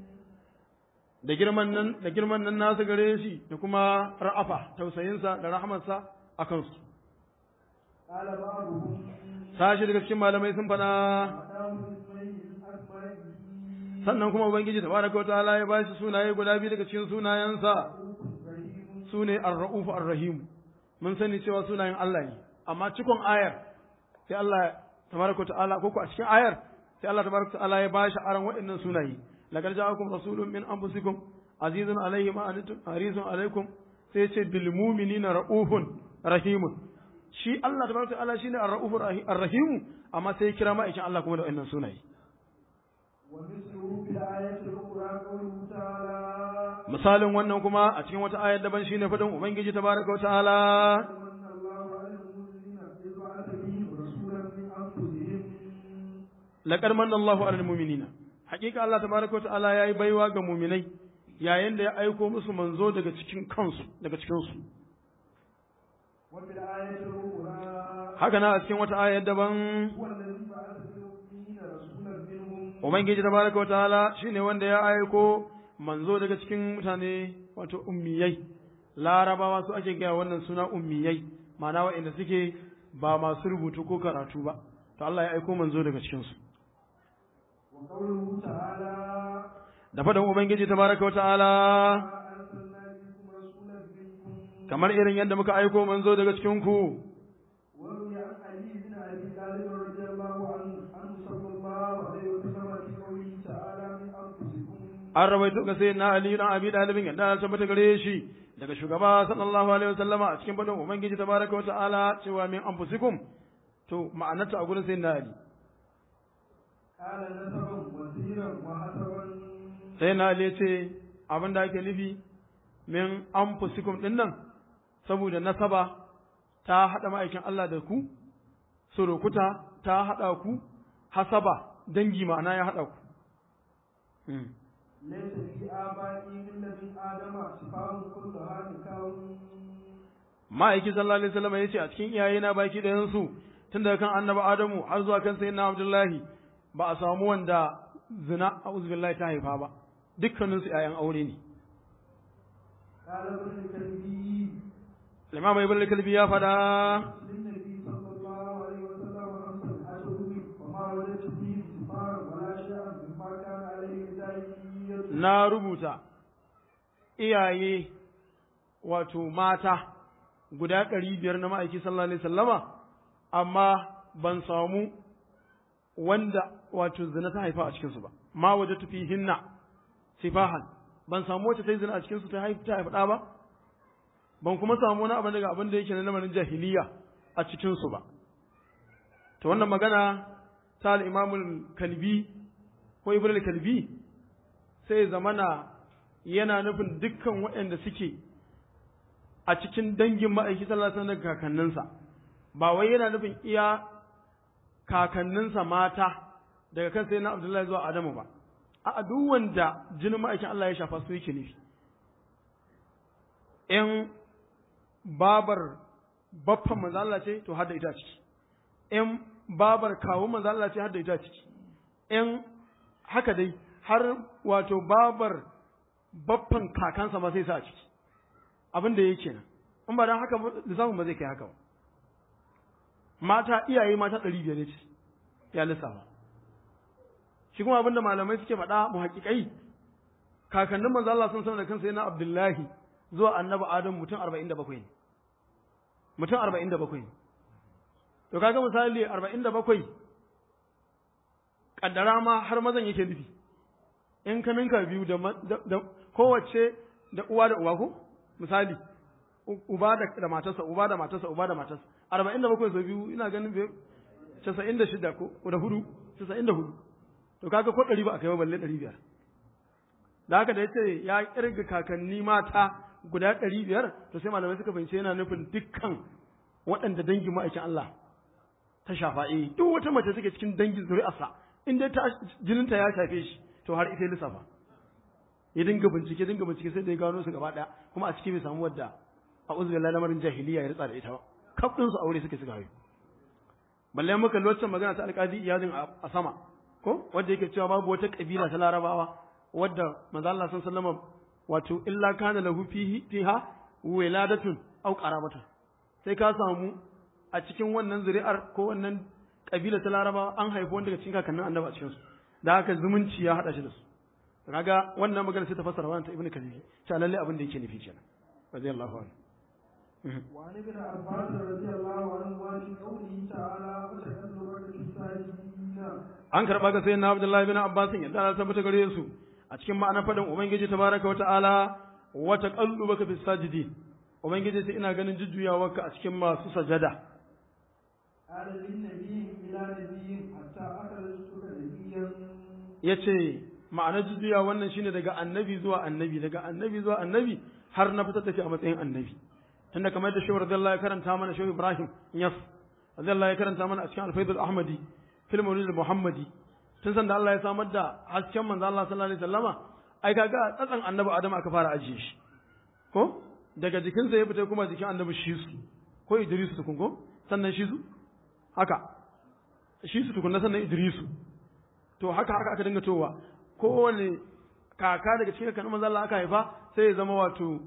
C: da girman nan da girman nan nasu gare shi da kuma ra'afa tausayinsa da rahmarsa a kansu
A: قال بعضهم
C: sashi daga cikin malamai sun faɗa
A: أتاه اسمين من أسمائه
C: sannan kuma ubangiji tabaraka wa ta'ala ya bashi sunaye guda biyu daga cikin sunayensa
A: رحيم
C: sune ar-ra'uf ar-rahim mun sani cewa sunayen Allah ne amma cikon ayar sai Allah tabaraka wa ta'ala ko ko a cikin ayar sai Allah tabaraka wa ta'ala ya bashi aran waɗannan sunaye laqad ja'akum rasulun min anfusikum azizun alayhi ma antum harisun alaykum sai ce bil mu'minina ra'ufun rahimun shi Allah tabaraka wa ta'ala shine ar-ra'uf ar-rahim amma sai ya kira ma'aikin Allah kuma da waɗannan sunaye
A: ومثله في الآية الأخرى قوله تعالى
C: misalin wannan kuma a cikin wata ayar daban shine fadin ubangiji tabaraka wa ta'ala
A: من الله على المؤمنين إذ بعث فيهم رسولا من أنفسهم
C: laqad manna Allahu 'alal mu'minina haƙiƙa Allah tabaraka wa ta'ala yayi baiwa ga mu'minai yayin da ya aiko musu manzo daga cikin kansu daga cikin su
A: وفي الآية الأخرى
C: haka na a cikin wata ayar daban
A: هو الذي بعث في الأميين رسولا منهم
C: ubangiji tabaraka wa ta'ala shine wanda ya aiko manzo daga cikin mutane wato ummiyai larabawa su ake gaya wannan suna ummiyai ma'ana waɗanda suke ba masu rubutu ko karatu ba to Allah ya aiko manzo daga cikin su
A: وقوله تعالى
C: da faɗin ubangiji tabaraka wa ta'ala
A: ما أرسلنا فيكم رسولا منكم
C: kamar irin yadda muka aiko manzo daga cikin ku
A: وروي عن علي بن أبي طالب رضي الله عنه عنه صلى الله عليه وسلم في قوله تعالى من أنفسكم
C: an rawaito ga sayyidina Ali dan Abi Dalibin yadda ya tabbata gare shi daga shugaba sallallahu alaihi wasallama a cikin fadin ubangiji tabaraka wa ta'ala cewa min anfusikum to ma'anarta a gurin sayyidina Ali
A: قال نسبا وسيرا وحسبا
C: sayyidina Ali ya ce abin da ake nufi min anfusikum din nan saboda nasaba ta hada ma'aikin Allah da ku surukuta ta hada ku hasaba dangi ma'ana ya hada ku Hmm.
A: ليس في آبائي من لدن آدم شفاء كلها نكاو
C: ma'aiki sallallahu alaihi wasallam yace a cikin iyayena baki da yansu tun daga kan annabi Adamu har zuwa kan sayyidina Abdullahi ba a samu wanda zina a uzbillahi ta haifa ba dukkaninsu ‘ya'yan aure ne
A: قال ابن الكلبي
C: Imam Ibn al-Kalbi ya faɗa
A: للنبي صلى الله عليه وسلم خمسة أشهر وما وجدت فيه سفارا ولا شيئا مما كان عليه داعية
C: na rubuta iyaye wato mata guda ɗari biyar na ma'aiki sallallahu alaihi sallama amma ban samu wanda wato zina ta haifa a cikinsu ba ma waje tufi hinna sifahan ban samu wacce ta yi zina a cikinsu ta haifa ta haifa ɗa ba ban kuma samu wani abin daga abin da yake na lamarin jahiliya a cikinsu ba to wannan magana ta al-imamul kalbi ko ibn al-kalbi sai zamana yana nufin dukkan waɗanda suke a cikin dangin ma'aiki sallallahu alaihi wasallam kakanninsa ba wai yana nufin iya kakanninsa mata daga kan sai na Abdullahi zuwa Adamu ba a duk wanda jinin ma'aikin Allah ya shafa su yake nufi in babar baffan manzo Allah ce to har da ita ciki in babar kawo manzo Allah ce har da ita ciki in haka dai har wato babar baffan kakansa ma sai sa a ciki abin da yake nan in ba dan haka lissafin ba zai kai haka ba mata iyaye mata ɗari biyar ne ce ya lissafa shi kuma abin da malamai suke faɗa mu haƙiƙai kakannin manzo Allah sun sanar da kansa yana Abdullahi zuwa annabi Adam mutum arba'in da bakwai ne mutum arba'in da bakwai ne to kaga misali arba'in da bakwai kaddara ma har mazan yake nufi in ka ninka biyu da, da, kowace da uwa da uwa ko misali uba da, da matarsa uba da matarsa uba da matarsa arba'in da bakwai sau biyu ina ganin bai casa'in da shida ko da hudu casa'in da hudu to kaga ko ɗari ba a kai ba balle ɗari biyar da haka da ya ce ya ƙirga kakanni mata guda ɗari biyar to sai malamai suka fahimci yana nufin dukkan waɗanda dangin ma'aikin Allah ta shafa eh duk wata mace take cikin dangin zuri'arsa in dai ta jininta ya shafe shi to har ita lissafa ya dinga bincike dinga bincike sai da ya gano su gaba ɗaya kuma a ciki bai samu wadda a uzbillah lamarin jahiliya ya ritsa da ita ba kaf ɗinsu aure suke suka haihu balle muka lokacin magana ta alƙadi iyazin a sama ko wanda yake cewa babu wata kabila ta larabawa wadda manzo Allah sallallahu alaihi wasallam wato illa kana lahu fihi fiha wiladatun aw qarabatun sai ka samu a cikin wannan zuri'ar ko wannan kabila ta larabawa an haifi wanda daga cikin kakannin annabi a cikin su da haka zumunci ya hada shi da su kaga wannan magana sai ta fassara wannan ta ibnu kalbi ta lalle abin da yake nufi kenan radiyallahu anhu
A: وعن ابن عباس رضي الله عنه في قوله تعالى وتكلمك في الساجدين
C: an karɓa ga sayyidina Abdullahi bin Abbas yadda Allah tabbata gare su a cikin ma'anar fadin Ubangiji tabaraka wa ta'ala wa taqallubaka fis sajidin Ubangiji sai ina ganin jujjuyawarka a cikin masu sajada
A: قال للنبي إلى نبي حتى أخرجتك نبيا
C: yace ma'anar jujjuya wannan shine daga annabi zuwa annabi daga annabi zuwa annabi har na fitar da shi a matsayin annabi tunda kamar da shehu radiyallahu ya karanta mana shehu Ibrahim Yas radiyallahu ya karanta mana a cikin Al-Faidul Ahmadi fil Mawlid Muhammadi tun san da Allah ya samar da hasken manzo Allah sallallahu alaihi wasallama ai kaga tsatsan annabi Adam aka fara ajiye shi ko daga jikinsa ya fita kuma jikin annabi Shisu ko Idrisu tukun ko sannan Shisu haka Shisu tukun sannan Idrisu to haka haka aka dinga towa kowane kaka daga cikin kakannin manzo Allah aka haifa sai ya zama wato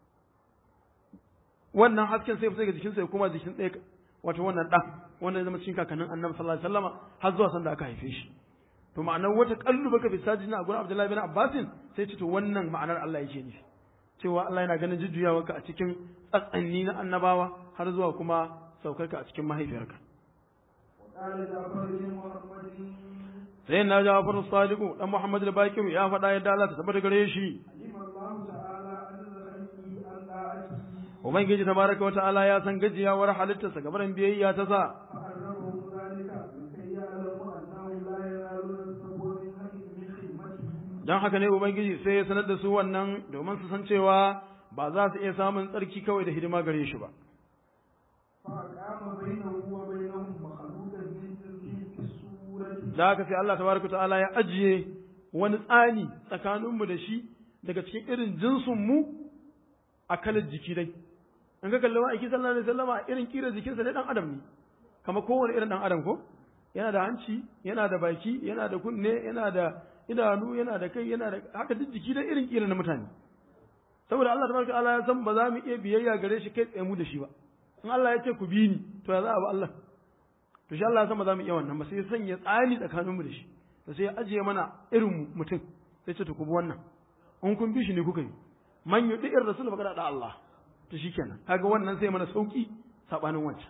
C: wannan hasken sai fita daga jikinsa ya koma jikin ɗaya wato wannan ɗan wanda ya zama cikin kakannin annabi sallallahu alaihi wasallama har zuwa sanda aka haife shi to ma'anar wata kallu baka fi sajin a gurin Abdullahi bin Abbasin sai ce to wannan ma'anar Allah yake nufi cewa Allah yana ganin jujjuyawarka a cikin tsatsanni na annabawa har zuwa kuma saukarka a cikin mahaifiyarka
A: وقال جعفر بن محمد
C: sai na Ja'far Sadiq dan Muhammad al-Baqir ya faɗa yadda Allah ta tabbata gare shi
A: علم الله تعالى أن خلقه عن طاعته
C: Ubangiji tabaraka wa ta'ala ya san gajiyawar halittarsa gabaran biyayya ta sa
A: فعرفهم ذلك لكي يعلموا أنه لا ينالون الصبر من حق من خدمته
C: don haka ne Ubangiji sai ya sanar da su wannan domin su san cewa ba za su iya samun tsarki kawai da hidima gare shi ba.
A: فأقام بينه وبينهم مخلوقا من جنسه في الصورة
C: Da haka sai Allah tabaraka wa ta'ala ya ajiye wani tsani tsakaninmu da shi daga cikin irin jinsinmu a kalar jiki dai. In ka kalli ma'aiki sallallahu alaihi wasallama irin kira jikinsa ne dan adam ne. Kama kowane irin dan adam ko? yana da hanci yana da baki yana da kunne yana da idanu yana da kai yana da haka duk jiki da irin irin na mutane saboda Allah tabaraka ta'ala ya san ba za mu iya biyayya gare shi kai tsaye mu da shi ba in Allah ya ce ku bi ni to ya za a bi Allah to shi Allah ya san ba za mu iya wannan ba sai ya sanya tsani tsakaninmu da shi to sai ya ajiye mana irin mutum sai ce to ku bi wannan in kun bi shi ne kuka yi man yuti ir rasul fa da Allah to shikenan kaga wannan sai mana sauki sabanin wancan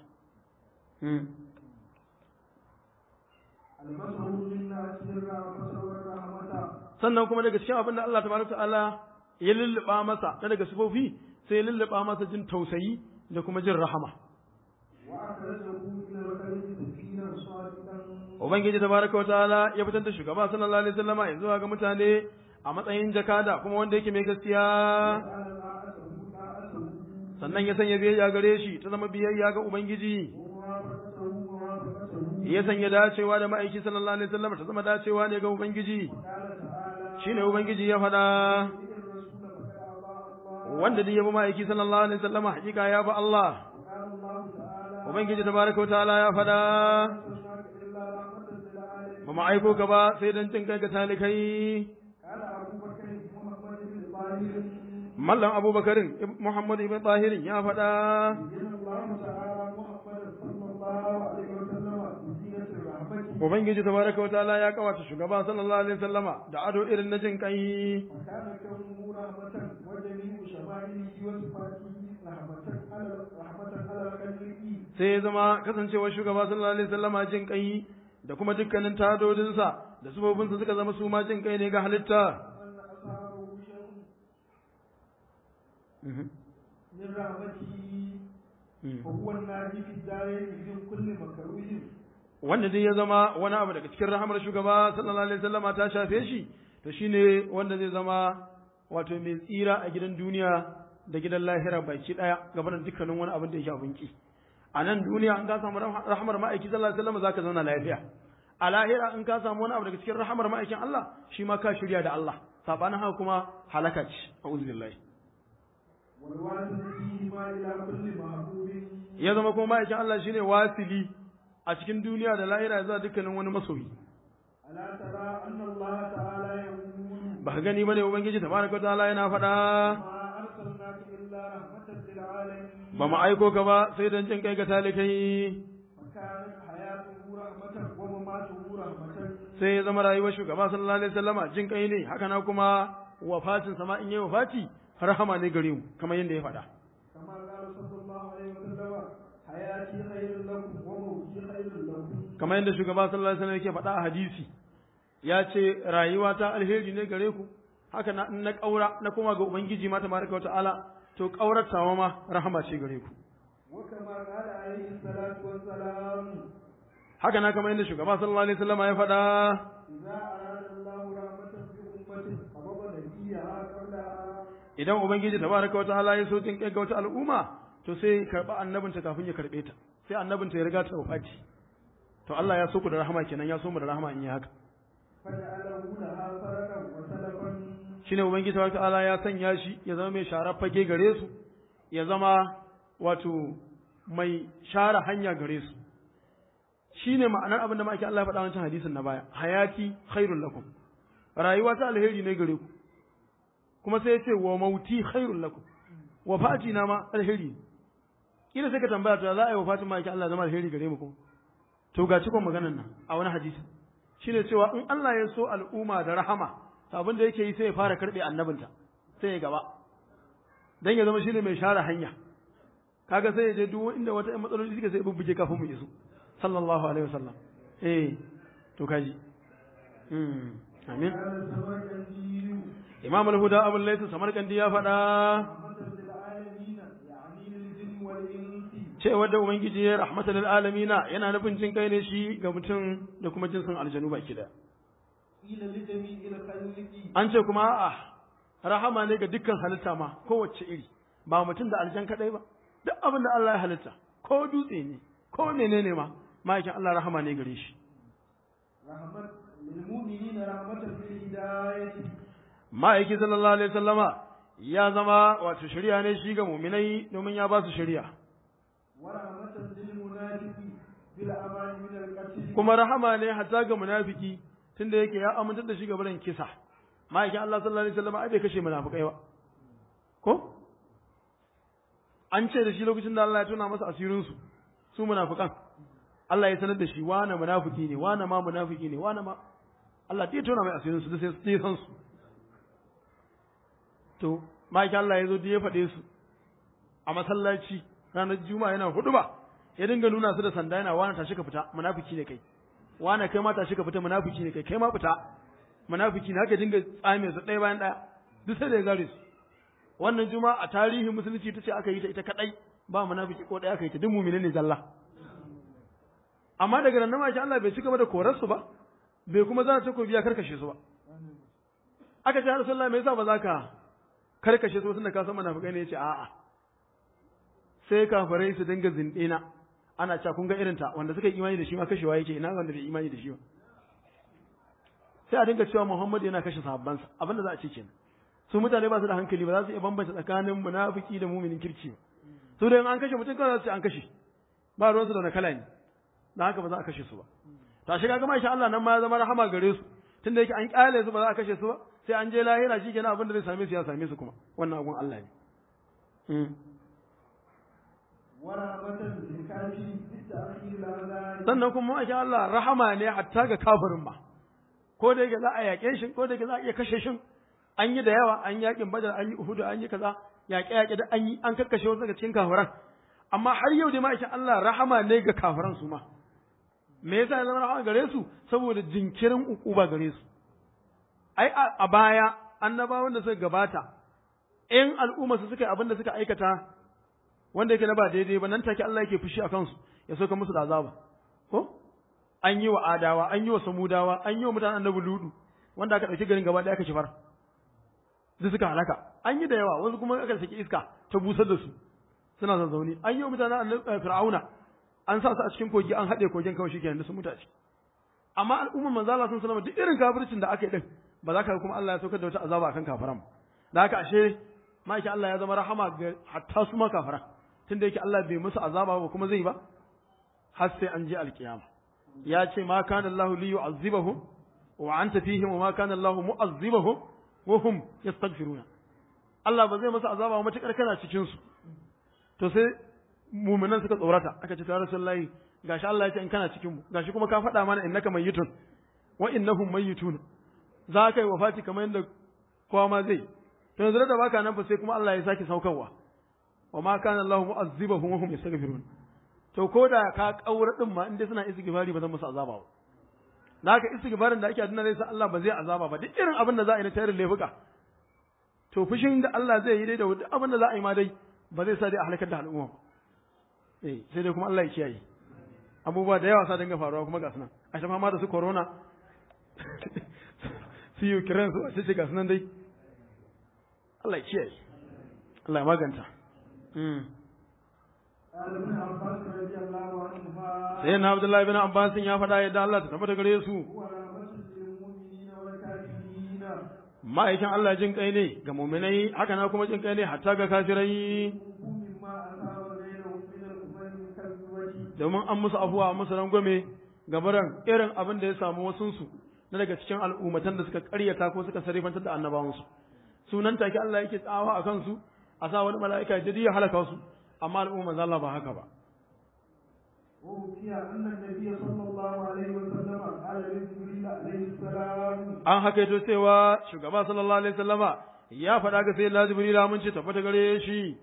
C: sannan kuma daga cikin abin da Allah tabaraka ta'ala ya lulluba masa na daga sifofi sai ya lulluba masa jin tausayi da kuma jin rahama Ubangiji tabaraka wataala ya fitar da shugaba sallallahu alaihi wasallama ya zuwa ga mutane a matsayin jakada kuma wanda yake mai gaskiya sannan ya sanya biyayya gare shi ta zama biyayya ga Ubangiji ya sanya dacewa da ma'aiki sallallahu alaihi wasallam ta zama dacewa ne ga Ubangiji shine Ubangiji ya faɗa wanda duk ya bi ma'aiki sallallahu alaihi wasallam hakika ya bi Allah Ubangiji tabaraka wa ta'ala ya faɗa ba mu aiko ka ba sai don cin kai ga talikai Mallam Abubakarin Muhammad ibn Tahirin ya faɗa Ubangiji tabaraka wa ta'ala ya kawata shugaba sallallahu alaihi wasallama da ado irin na jin kai sai ya zama kasancewar shugaba sallallahu alaihi wasallama jin kai da kuma dukkanin tadodinsa da subobinsa suka zama su ma jin kai ne ga halitta
A: من رحمته وهو الناجي في الدارين من كل مكروه
C: wanda dai ya zama wani abu daga cikin rahamar shugaba sallallahu alaihi wasallama ta shafe shi to shine wanda zai zama wato mai tsira a gidan duniya da gidan lahira baki daya gaban dukkanin wani abin da ya shafi ki a nan duniya in ka samu rahamar ma'aiki sallallahu alaihi wasallam zaka zauna lafiya a lahira in ka samu wani abu daga cikin rahamar ma'aikin Allah shi ma ka shirya da Allah sabanin haka kuma halaka ce a'udhu billahi
A: والوالد فيهما إلى كل محبوب
C: ya zama kuma ma'aikin Allah shine wasili a cikin duniya da lahira zuwa dukkanin wani masoyi
A: ألا ترى أن الله تعالى يقول
C: ba ka gani bane ubangiji tabaraka ta'ala yana faɗa
A: ما أرسلناك إلا رحمة للعالمين
C: ba mu aiko ka ba sai don jin kai ga talikai
A: فكانت حياته رحمة ومماته رحمة
C: sai ya zama rayuwar shugaba sallallahu alaihi wasallama jin kai ne haka na kuma wafatin sama in yi wafati rahama ne gare mu kamar yadda ya faɗa
A: كما قال صلى الله عليه وسلم حياتي خير لكم وموتي خير لكم
C: kamar yadda shugaba sallallahu alaihi wasallam yake faɗa a hadisi ya ce rayuwa ta alheri ne gare ku haka na in na ƙaura na koma ga ubangiji ma tabaraka wa ta'ala to ƙauratawa ma rahama ce gare ku
A: وكما قال عليه الصلاة والسلام
C: haka na kamar yadda shugaba sallallahu alaihi wasallam ya faɗa
A: إذا أراد الله رحمة بأمة فضل نبيها قبلها
C: idan ubangiji tabaraka wa ta'ala ya so jin kai ga wata al'umma to sai karba annabinta kafin ya karbe ta sai annabinta ya riga ta wafati to Allah ya so ku da rahama kenan ya so mu da rahama in yi haka
A: فجعله لها فرقا وسلفا
C: shine ubangiji tabaraka wa ta'ala ya sanya shi ya zama mai share fage gare su ya zama wato mai share hanya gare su shine ma'anar abin da ma ake Allah ya faɗa wancan hadisin na baya hayati khairul lakum rayuwa ta alheri ne gare ku kuma sai ya ce wa mauti khairul lakum wa fati na ma alheri ne kila sai ka tambaya to za a yi wa fatin ma ake Allah zama alheri gare mu kuma to ga cikon maganar nan a wani hadisi shine cewa in Allah ya so al'umma da rahama to abin da yake yi sai ya fara karbe annabinta sai ya gaba dan ya zama shine mai share hanya kaga sai ya je duk inda wata matsaloli suka sai bubbuge kafin mu iso sallallahu alaihi wasallam eh to kaji mm amin
A: كان السمرقندي
C: imam al-huda abul laysa samarkandi ya faɗa
A: رحمة للعالمين يعني للجن والإنس
C: cewa da ubangiji ya rahmatan lil alamina yana nufin jin kai ne shi ga mutum da kuma jinsin aljanu baki da
A: قيل لجميع الخلق
C: an ce kuma a'a rahama ne ga dukkan halitta ma kowace iri ba mutum da aljan kadai ba duk abin da Allah ya halitta ko dutse ne ko menene ma ma'aikin Allah rahama ne gare shi
A: رحمة للمؤمنين رحمة بالهداية
C: ma'aiki sallallahu alaihi wasallama ya zama wato shari'a ne shi ga mu'minai domin ya ba su shari'a
A: ورحمة للمنافق بالأمان من القتل
C: kuma rahama ne hatta ga munafiki tunda yake ya amintar da shi ga barin kisa ma'aikin Allah sallallahu alaihi wasallam ai bai kashe munafikai ba ko an ce da shi lokacin da Allah ya tuna masa asirin su su munafikan Allah ya sanar da shi wane munafiki ne wane ma munafiki ne wane ma Allah ya tona mai asirin su da sai sai san su to ma'aikin Allah ya zo da ya faɗe su a masallaci ranar juma'a yana hudu ba ya dinga nuna su da sanda yana wani tashi ka fita munafiki ne kai wani kai ma tashi ka fita munafiki ne kai kai ma fita munafiki ne haka dinga tsame su ɗaya bayan ɗaya duk sai da ya gare su wannan juma'a a tarihin musulunci ta ce aka yi ta ita kadai ba munafiki ko ɗaya aka yi ta duk mu'minin ne zalla amma daga nan ma Allah bai ci gaba da korar su ba bai kuma zana ta biya karkashe su ba aka ce Rasulullahi me yasa ba za ka karkashe su tunda ka san munafikai ne yace a'a sai kafirai su dinga zindina ana cewa kun ga irin ta wanda suka yi imani da shi ma kashewa yake ina wanda bai imani da shi ba sai a dinga cewa Muhammad yana kashe sahabbansa abinda za a ce kenan su mutane ba su da hankali ba za su iya bambanta tsakanin munafiki da muminin kirki ba su da an kashe mutum kawai za su ce an kashe ba ruwansu da wani kala ne da haka ba za a kashe su ba ta shiga ga masha Allah nan ma ya zama rahama gare su tunda yake an kyale su ba za a kashe su ba sai an je lahira shi kenan abin da zai same su ya same su kuma wannan abun Allah ne sannan kuma masha Allah rahama ne hatta ga kafirin ba ko da yake za a yaƙe shi ko da yake za a iya kashe shi an yi da yawa an yaƙin badar an yi uhudu an yi kaza yaƙe yaƙe da an yi an kakkashe wasu daga cikin kafiran amma har yau dai ma'aikin Allah rahama ne ga kafiran su ma me yasa ya zama rahama gare su saboda jinkirin ukuba gare su ai a baya annabawan da suka gabata in al'umma su suka yi abin da suka aikata wanda yake na ba daidai ba nan take Allah yake fushi a kansu ya soka musu da azaba ko an yi wa adawa an yi wa samudawa an yi wa mutanen annabi ludu wanda aka ɗauki garin gaba ɗaya aka kifar duk suka halaka an yi da yawa wasu kuma aka saki iska ta busar da su suna zazzauni an yi wa mutanen annabi fir'auna an sa su a cikin kogi an haɗe kogin kawai shikenan da sun mutu a ciki amma al'ummar manzo Allah sun sallama duk irin kafircin da aka yi din ba za ka kuma Allah ya saukar da wata azaba akan kafiran da haka ashe ma'aikin Allah ya zama rahama ga hatta su ma kafiran tunda yake Allah bai musu azaba ba kuma zai ba har sai an je alkiyama ya ce ma kana Allah li yu'azzibahum wa anta fihim wa ma kana Allah mu'azzibahum wa hum yastaghfiruna Allah ba zai musu azaba ba matakar kana cikin su to sai mu'minan suka tsorata aka ce ya rasulullahi gashi Allah ya ce in kana cikin mu gashi kuma ka faɗa mana innaka mayyitun wa innahum mayyitun za ka yi wafati kamar yadda kowa ma zai to yanzu da baka nan fa sai kuma Allah ya sake saukarwa wa ma kana Allah mu'azzibahum wa hum yastaghfirun to ko da ka kaura din ma inda suna istighfari ba zan musu azaba ba da haka istighfarin da ake aduna zai sa Allah ba zai azaba ba duk irin abin da za a yi na tarin laifuka to fushin da Allah zai yi dai da duk abin da za a yi ma dai ba zai sa dai a halakar da al'umma eh sai dai kuma Allah ya kiyaye abubuwa da yawa sa dinga faruwa kuma ga sunan a shafa ma da su corona su yi kiran su a ce ga sunan dai Allah ya kiyaye Allah ya maganta sai na Abdullahi bin Abbas ya faɗa yadda Allah ta tabbata gare su ma'aikin Allah jin kai ne ga muminai haka na kuma jin kai ne hatta ga kafirai domin an musu afuwa musu rangwame gabaran irin abin da ya samu wasunsu na daga cikin al'ummatan da suka karyata ko suka sarifantar da annabawansu sunan take Allah yake tsawa a kansu a sa wani mala'ika jadi ya halaka su amma al'umma manzo Allah ba haka ba an hakaito cewa shugaba sallallahu alaihi wasallama ya faɗa ga sayyidina jibril mun ce tabbata gare shi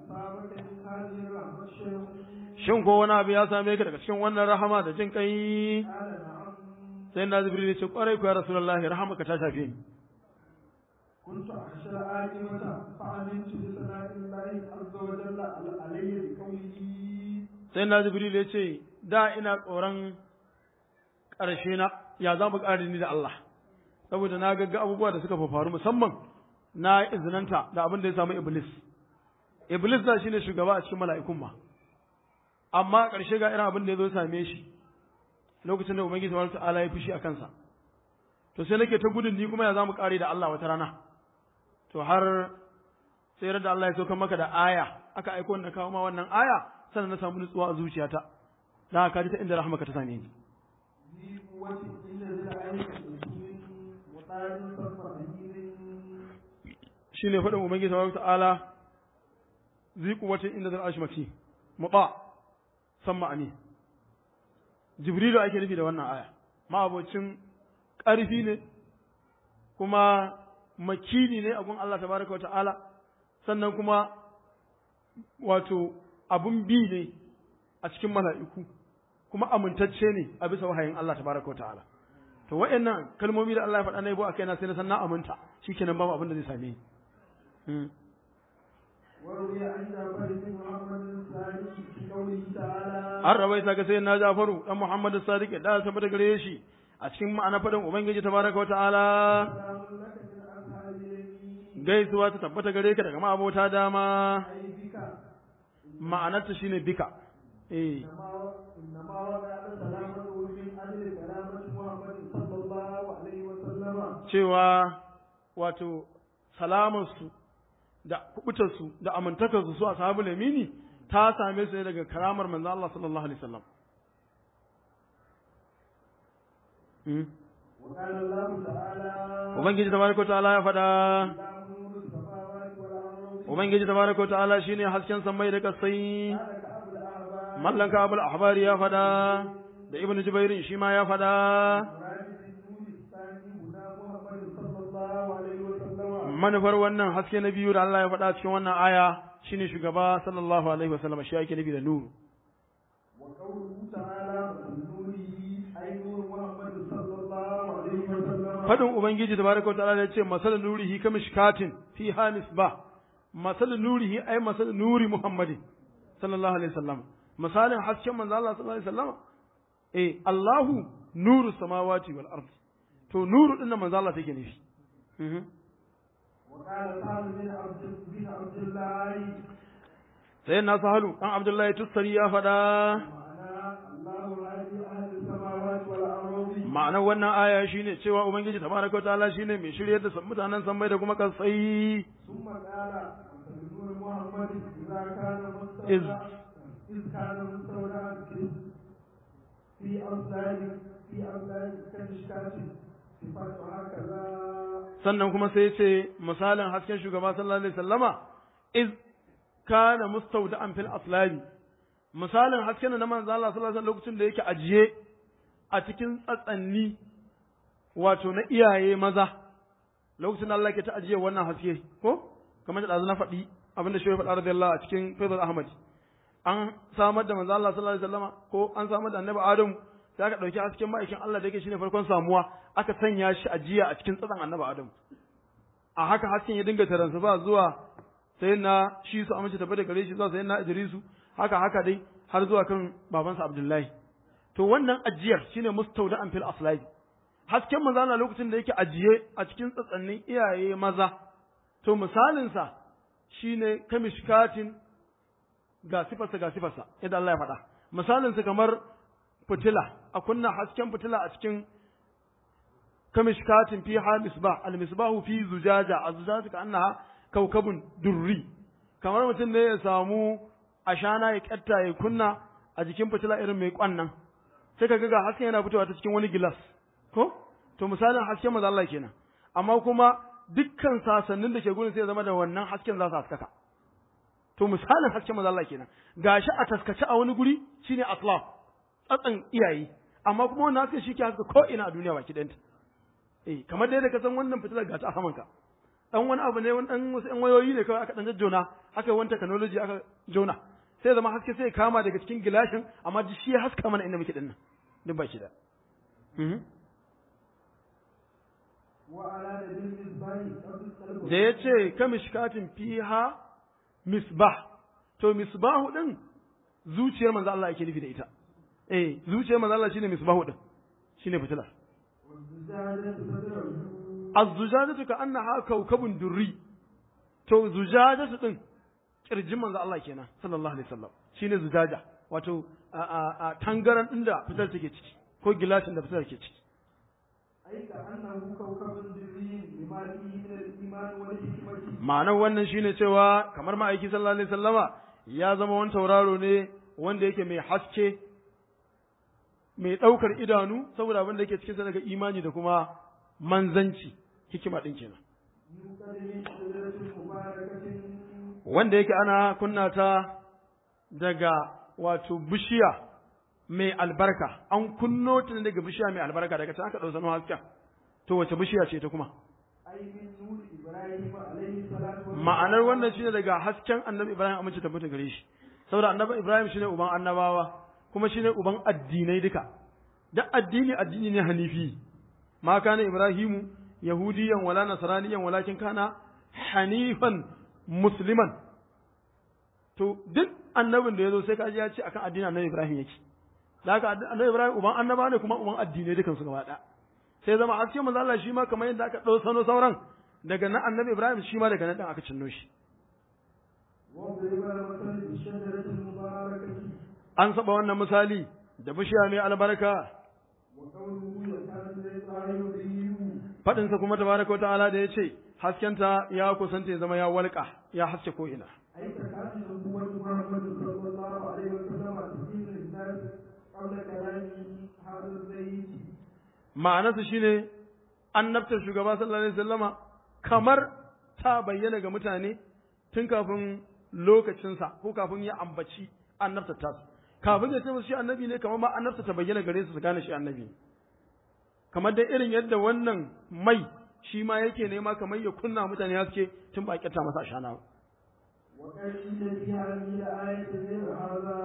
C: shin ko wani abu ya same ka daga cikin wannan rahama da jin kai sai na jibril ce kwarai ku ya rasulullahi rahamaka ta shafe ni
A: كنت أخشى العاقبة فعلمت بثناء الله عز وجل علي بقوله
C: sai na jibril ya ce da ina tsoron ƙarshe na ya za mu ƙari ni da Allah saboda na gagga abubuwa da suka faru musamman na izinanta da abin da ya samu iblis iblis da shine shugaba a cikin mala'ikun ma amma ƙarshe ga irin abin da ya zo same shi lokacin da ubangiji subhanahu ta'ala ya fushi a kansa to sai nake ta gudun ni kuma ya za mu ƙare da Allah wata rana to har sai da Allah ya sauka maka da aya aka aiko na kawo ma wannan aya sannan na samu nutsuwa a zuciyata da haka ji ta inda rahmaka ta same ni
A: قوة إن ذي العين من وقال صف أمير
C: shine faɗin ubangiji tabaraka ta'ala zai kuwatin inda zai arshi maki muta samma amin jibrilu ake nufi da wannan aya ma'abocin ƙarfi ne kuma makini ne abun Allah tabaraka wa ta'ala sannan kuma wato abun bi ne a cikin mala'iku kuma amintacce ne a bisa wahayin Allah tabaraka wa ta'ala to wa'annan kalmomi da Allah ya faɗa na yabo a kaina sai na san na aminta shikenan babu abin da zai same ni Mm.
A: وروي عن جعفر بن محمد الثاني في قوله تعالى
C: an rawaita ga sai na Jafaru dan Muhammad Sadiq da ta tabbata gare shi a cikin ma'ana fadin Ubangiji tabaraka wa ta'ala
A: سلام لك من أصحاب اليمين
C: gaisuwa ta tabbata gare ka daga ma'abota dama
A: أي بك
C: ma'anarta shine bika eh
A: إنما إنما وقع سلامته من أجل كلامة محمد صلى الله عليه وسلم
C: cewa wato salamarsu da kubutarsu da amintakarsu su ashabul yamini ta same su ne daga karamar manzo Allah sallallahu alaihi wasallam Mm.
A: وقال الله تعالى
C: Ubangiji tabaraka wa ta'ala ya faɗa
A: لا نور السماوات والأرض
C: Ubangiji tabaraka wa ta'ala shine hasken sammai da kasai
A: قال كأبو الأحبار
C: mallan ka abul ahbari ya faɗa da ibnu jubairin shi ma ya faɗa
A: مراد النور الثاني هنا محمد صلى الله عليه وسلم
C: manufar wannan haske na biyu da Allah ya faɗa cikin wannan aya shine shugaba sallallahu alaihi wasallam shi yake nufi da nuru
A: وقوله تعالى من نوره أي نور محمد صلى الله عليه وسلم
C: fadin ubangiji tabaraka wataala da yace masal nurihi kamishkatin fi hamis ba masal nurihi ay masal nuri muhammadin sallallahu alaihi wasallam misalin hasken manzo Allah sallallahu alaihi wasallam eh Allahu nuru samawati wal ardi to nuru din nan manzo Allah take nufi Mhm.
A: وقال سهل بن عبد بن عبد الله
C: sai na sahalu dan abdullahi tussari ya faɗa
A: معناه الله هادي أهل السماوات والأرض
C: ma'anar wannan aya shine cewa ubangiji tabaraka wataala shine mai shiryar da mutanen sammai da kuma kasai
A: ثم قال نور محمد إذا كان
C: إذ
A: مستودعا إذ كان مستودعا في في أصلاب في أصلاب كمشكاة صفات هكذا
C: sannan kuma sai ce misalin hasken shugaba sallallahu alaihi wasallama iz kana mustawda'an fil aslabi misalin hasken na manzo Allah sallallahu alaihi wasallam lokacin da yake ajiye a cikin tsatsanni wato na iyaye maza lokacin da Allah ke ta ajiye wannan haske ko kamar da ɗazu na faɗi abinda shi ya faɗa radiyallahu a cikin Faizal Ahmad an samar da manzo Allah sallallahu alaihi wasallama ko an samar da annabi Adamu sai aka ɗauki hasken ma'aikin Allah da yake shine farkon samuwa aka sanya shi ajiya a cikin tsatsan annabi Adamu a haka hasken ya dinga taransa ba zuwa sai na shi su amince tafi da gare shi zuwa sai na Idrisu haka haka dai har zuwa kan babansa Abdullahi to wannan ajiyar shine mustawda'an fil aslabi hasken manzo Allah lokacin da yake ajiye a cikin tsatsannin iyaye maza to misalin sa shine kamishkatin ga sifarsa ga sifarsa yadda Allah ya faɗa misalin sa kamar fitila a kunna hasken fitila a cikin kamishkatin fi ha misbah al misbahu fi zujaja a zujaja ka annaha kaukabun durri kamar mutum ne ya samu ashana ya kyatta ya kunna a jikin fitila irin mai kwannan sai ka ga hasken yana fitowa ta cikin wani gilas ko to misalin hasken maza Allah kenan amma kuma dukkan sasannin da ke gurin sai ya zama da wannan hasken za su haskaka to misalin hasken maza Allah kenan gashi a taskace a wani guri shine aslaf tsatsan iyaye amma kuma wannan hasken shi ke haska ko ina a duniya baki ɗanta eh kamar dai da ka san wannan fitilar ga ta a samanka dan wani abu ne wani dan wasu yan wayoyi ne kawai aka dan jajjona aka yi wani technology aka jona sai zama haske sai ya kama daga cikin gilashin amma ji shi ya haska mana inda muke dinnan duk ba shi da
A: وعلى نبي المصباح قبل القلب
C: da ya ce kamishkatin fiha misbah to misbahu din zuciyar manzo Allah yake nufi da ita eh zuciyar manzo Allah shine misbahu din shine fitilar
A: والزجاجة صدره
C: az-zujajatu ka annaha kawkabun durri to zujajatu din kirjin manzo Allah kenan sallallahu alaihi wasallam shine zujaja wato a a, a tangaran din da fitar take ciki ko gilashin da fitar take ciki
A: أي كأنه كوكب دري لما فيه من الإيمان والحكمة
C: ma'anar wannan shine cewa kamar ma'aiki sallallahu alaihi wasallama ya zama wani tauraro ne wanda yake mai haske mai ɗaukar idanu saboda abin da yake cikin sa daga imani da kuma manzanci hikima ɗin kenan
A: يوقد من شجرة مباركة
C: wanda yake ana kunna ta daga wato bishiya mai albarka an kunno ta ne daga bishiya mai albarka daga ta aka ɗau sanu hasken to wace bishiya ce ta kuma
A: أي من نور إبراهيم عليه الصلاة والسلام
C: ma'anar wannan shine daga hasken annabi ibrahim amince tabbata gare shi saboda annabi ibrahim shine uban annabawa kuma shine uban addinai duka da addini addini ne hanifi ma kana ibrahimu yahudiyan wala nasraniyan walakin kana hanifan musliman to duk annabin da yazo sai ka ji ya ce akan addinin annabi ibrahim yake da haka annabi ibrahim uban annaba ne kuma uban addinai dukan su gaba ɗaya sai zama hasken manzo Allah shi ma kamar yadda aka ɗau sano sauran daga nan annabi Ibrahim shi ma daga nan ɗin aka cinno shi
A: واضرب مثل بالشجرة المباركة
C: an saba wannan misali da bishiya mai albarka
A: وقوله يكاد الإبراهيم يضيء
C: faɗinsa kuma tabaraka wa ta'ala da ya ce haskenta ya kusanta ya zama ya walƙa ya haske ko ina
A: أي تكاد نبوة محمد صلى الله عليه وسلم تزيد الناس قبل كلام هذا الزيت
C: ma'anarsa shine annabtar shugaba sallallahu alaihi wasallama kamar ta bayyana ga mutane tun kafin lokacinsa ko kafin ya ambaci annabtar tasu kafin ya ce musu shi annabi ne kamar ma annabta ta bayyana gare su su gane shi annabi ne kamar dai irin yadda wannan mai shi ma yake nema kamar ya kunna mutane haske tun ba a kyata masa ashana ba
A: وقيل في هذه الآية غير هذا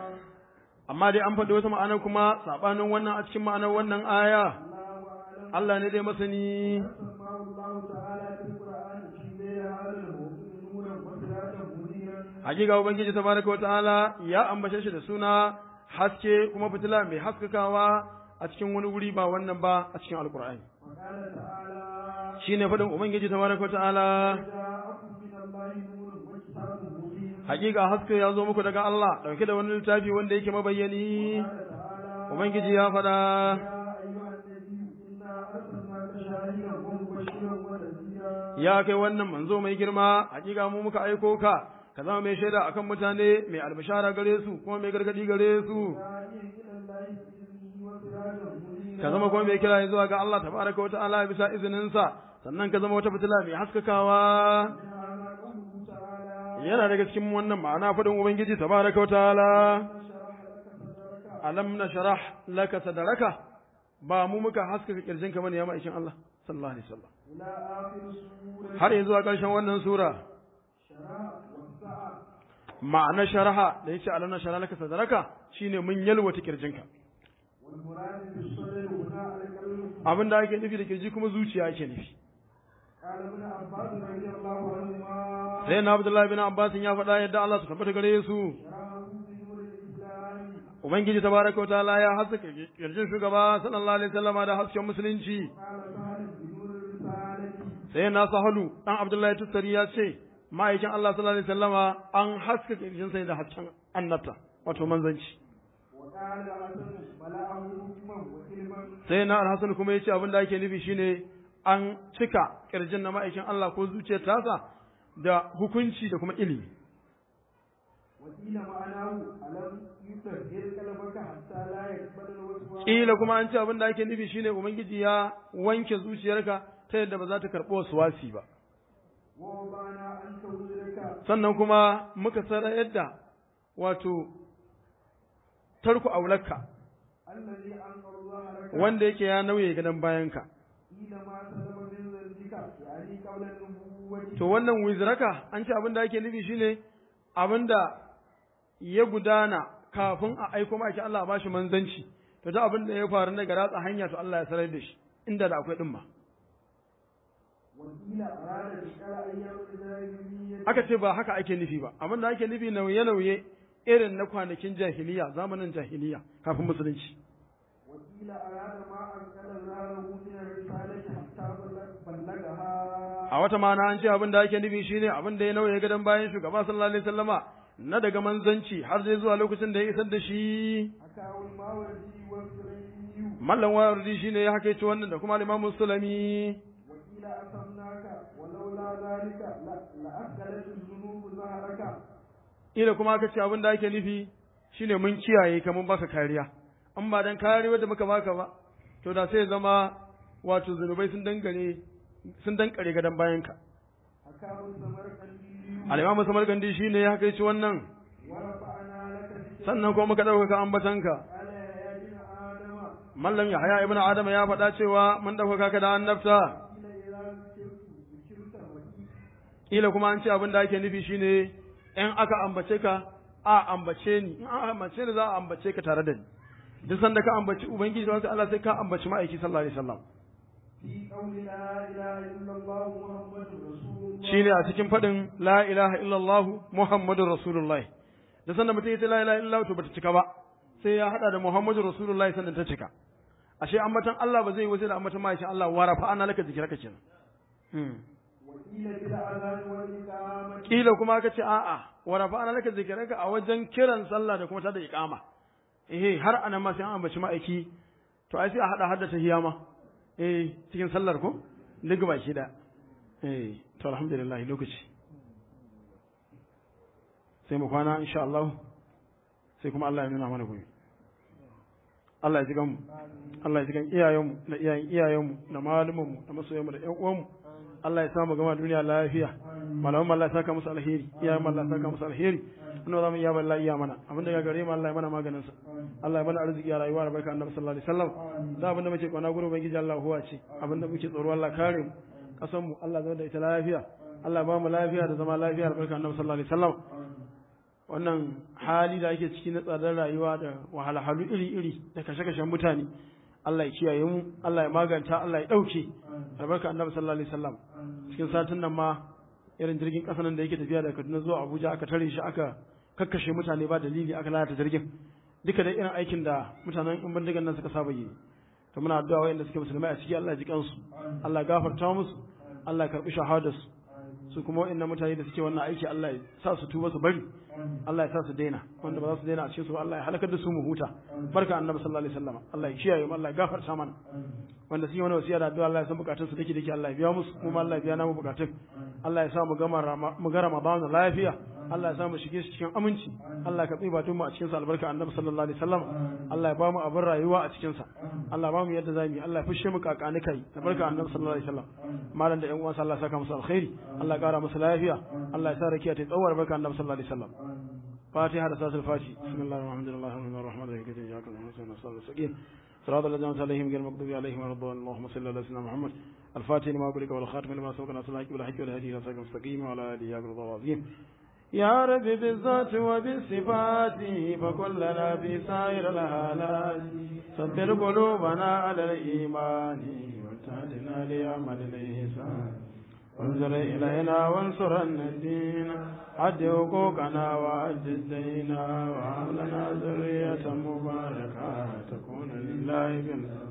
C: amma dai an faɗi wata ma'ana kuma saɓanin wannan a cikin ma'anar wannan aya
A: الله أعلم
C: Allah ne dai masani
A: سماه الله تعالى في القرآن في غير هذا الموضوع نورا وسراجا منيرا
C: hakika ubangiji tabaraka wa ta'ala ya ambace shi da suna haske kuma fitila mai haskakawa a cikin wani wuri ba wannan ba a cikin alkur'ani
A: وقال تعالى
C: shine faɗin ubangiji tabaraka wa ta'ala
A: جاءكم من الله نور وكتاب مبين
C: hakika haske ya zo muku daga Allah dauke da wani littafi wanda yake mabayyani
A: قال تعالى
C: ubangiji ya faɗa
A: يا أيها النبي إنا أرسلناك شاهدا ومبشرا ونذيرا
C: ya kai wannan manzo mai girma hakika mu muka aiko ka ka zama mai shaida akan mutane mai albishara gare su kuma mai gargadi gare su
A: داعيا إلى الله بإذنه وسراجا منيرا
C: ka zama kuma mai kira zuwa ga Allah tabaraka wa ta'ala bisa izininsa sannan ka zama wata fitila mai haskakawa
A: هذا قوله تعالى
C: yana daga cikin wannan ma'ana faɗin ubangiji tabaraka wa ta'ala
A: شرح لك صدرك
C: alam nashrah laka sadraka ba mu muka haskaka kirjinka bane ya ma'aikin Allah sallallahu alaihi wasallam
A: إلى آخر سورة
C: har yanzu a ƙarshen wannan sura
A: شرح وسع
C: ma'ana sharaha da yace alam nashrah laka sadraka shine mun yalwata kirjinka
A: والمراد بالصدر هنا القلب
C: abin da ake nufi da kirji kuma zuciya ake nufi
A: قال ابن عباس رضي الله عنهما
C: sai na Abdullahi bin Abbas ya faɗa yadda Allah su tabbata gare su
A: شرحه بنور الإسلام
C: ubangiji tabaraka wa ta'ala ya haskaka kirjin shugaba sallallahu alaihi wasallama da hasken musulunci
A: قال سهل بنور الرسالة
C: sai na sahalu dan Abdullahi Tussari ya ce ma'aikin Allah sallallahu alaihi wasallama an haskaka kirjin sai da hasken annabta wato manzanci
A: وقال الحسن ملأه حكما وعلما
C: sai na Al-Hasan kuma ya ce abin da ake nufi shine an cika kirjin na ma'aikin Allah ko zuciyar tasa da hukunci da kuma ilimi
A: وقيل معناه ألم يطهر قلبك حتى لا يقبل الوسواس
C: kila kuma an ce abin da ake nufi shine ubangiji ya wanke zuciyarka ta yadda ba za ta karɓo wasu wasi ba
A: ووضعنا عنك وزرك
C: sannan kuma muka sanar yadda wato tarku aularka
A: الذي أنقض ظهرك
C: wanda yake ya nauye gadon bayanka
A: قيل ما سلم من ذنبك يعني قبل النبوة
C: to wannan wizraka an ce abin da ake nufi shine abin da ya gudana kafin a aiko maki Allah a bashi manzanci to da abin da ya faru daga ratsa hanya to Allah ya sanar da shi inda da akwai dimma
A: وقيل أراد بشكل أيام الجاهلية
C: aka ce ba haka ake nufi ba abin da ake nufi nauye-nauye irin na kwanakin jahiliya zamanin jahiliya kafin musulunci
A: وقيل أراد ما أنقل ظهره من الرسالة حتى بلغ- بلغها
C: a wata mana an ce abin da ake nufi shine abin da ya nauye gadon bayan shugaba sallallahu alaihi wasallama na daga manzanci har zai zuwa lokacin da ya isar da shi
A: حكاه الماوردي والسلمي
C: mallan wardi shine ya hakaice wannan da kuma al-Imam Sulami
A: وقيل أسمناك ولولا ذلك لا- لأثقلت الذنوب ظهرك
C: ila kuma aka ce abin da ake nufi shine mun kiyaye ka mun baka kariya an ba dan kariya da muka baka ba to da sai ya zama wato zunubai sun dangane sun dankare gadan bayanka
A: حكاه السمرقندي
C: al-imamu samarkandi shine ya kai shi wannan
A: ورفعنا لك ذكرك
C: sannan kuma muka ɗaukaka ambatanka
A: قال يا ابن آدم
C: mallam yahya ibnu adam ya faɗa cewa mun ɗaukaka ka da annabta
A: قيل إذا ذكرت ذكرت وكيل
C: kila kuma an ce abin da ake nufi shine in aka ambace ka a ambace ni in an ambace ni za a ambace ka tare da ni duk sanda ka ambaci ubangiji wanda Allah sai ka ambaci ma'aiki sallallahu alaihi wasallam
A: في قول لا إله إلا الله محمد رسول الله
C: shine a cikin faɗin la ilaha illallah muhammadur rasulullah da sanda mutum ya ce la ilaha illallah to bata cika ba sai ya hada da muhammadur rasulullah sannan ta cika ashe ambatan Allah ba zai yi wasu da ambatan ma'aikin Allah wa rafa ana laka zikiraka kenan Hmm.
A: وقيل بالأذان والإقامة
C: kila kuma aka ce a'a wa rafa'ana laka zikraka a wajen kiran sallah da kuma ta da iqama eh har anan ma sai an ambaci ma'aiki to ai sai a hada hadda tahiyya ma eh cikin sallar ko duk baki da eh to alhamdulillah lokaci sai mu kwana insha Allah sai kuma Allah ya nuna mana gobe Allah ya ji mu Allah ya ji gan iyayenmu da iyayen iyayenmu da malumanmu da masoyanmu da ƴan uwanmu Allah ya samu gama duniya lafiya malaman Allah ya saka musu alheri iyayen Allah ya saka musu alheri wannan zamu iya balla iya mana abinda ga gare mu Allah ya mana maganin sa Allah ya mana arziki a rayuwa da barka annabi sallallahu alaihi wasallam da abinda muke kwana gurin ubangiji Allah huwa ce abinda muke tsoro Allah kare mu kasan mu Allah zama da ita lafiya Allah ya ba mu lafiya da zama lafiya da barka annabi sallallahu alaihi wasallam wannan hali da ake ciki na tsadar rayuwa da wahalhalu iri-iri da kashe-kashen mutane Allah ya kiyaye mu Allah ya maganta Allah ya ɗauke albarka annabi sallallahu alaihi wasallam cikin satin nan ma irin jirgin ƙasa nan da yake tafiya daga Kaduna zuwa Abuja aka tare shi aka kakkashe mutane ba dalili aka lalata jirgin duka da irin aikin da mutanen in bindigan nan suka saba yi to muna addu'a wayanda suke musulmai a ciki Allah ya ji kansu Allah ya gafarta musu Allah ya karbi shahadarsu su kuma waɗannan mutane da suke wannan aiki Allah ya sa su tuba su bari Allah ya sa su daina wanda ba za su daina a cikin su ba Allah ya halakar da su mu huta barka annabi sallallahu alaihi wasallam Allah ya kiyaye mu Allah ya gafarta mana wanda suke wani wasiya da addu'a Allah ya san bukatun su dake dake Allah ya biya musu kuma Allah ya biya namu bukatun Allah ya sa mu gama Rama- mu ga Ramadan lafiya Allah ya sa mu shige shi cikin aminci Allah ka tsiba tun mu a cikin sa albarka annabi sallallahu alaihi wasallam Allah ya ba mu abin rayuwa a cikin sa Allah ya ba mu yadda zamu yi Allah ya fushe mu kakani kai albarka annabi sallallahu alaihi wasallam malam da ƴan uwansa Allah ya saka musu alkhairi Allah ya kara musu lafiya Allah ya sa rakiya ta tsawar barka annabi sallallahu alaihi wasallam فاتحة رسالة الفاتحة بسم الله الرحمن الرحيم الرحمن الرحيم الرحيم كتب جاكم المسلمين الصلاة والسكين صراط الذين أنعمت عليهم غير المغضوب عليهم ولا الضالين اللهم صل على سيدنا محمد الفاتح لما أغلق والخاتم لما سبق ناصر الحق والحق والهدي إلى صراط المستقيم وعلى آله حق رضا العظيم يا رب بالذات وبالصفات فكلنا في سائر الحالات صبر قلوبنا على الإيمان وتهدنا لعمل الإحسان وانظر إلينا وانصرنا الدين عد حقوقنا وعد الدين وهب لنا ذرية مباركة تكون لله بالله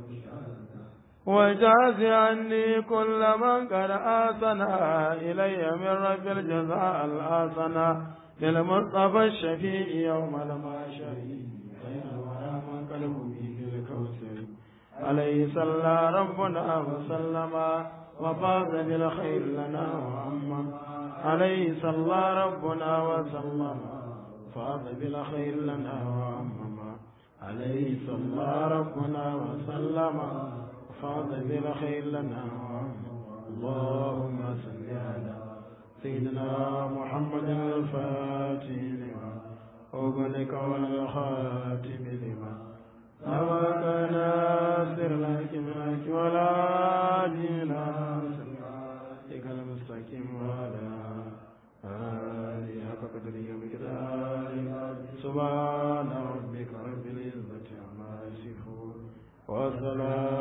C: وجاز عني كل من قد آسنا إلي من رب الجزاء الآسنا للمصطفى الشفيع يوم المعشر بين الورى من قلبه بالكوثر عليه صلى ربنا وسلم وفاز بالخير لنا وأما عليه صلى ربنا وسلم فاز بالخير لنا وأما عليه صلى ربنا وسلم فاض بالخير لنا اللهم صل على سيدنا محمد الفاتح لما أغلق والخاتم لما سبق ناصر لك منك ولا دينا صراطك المستقيم وعلى آله حق قدره ومقداره سبحان ربك رب العزة عما يصفون وسلام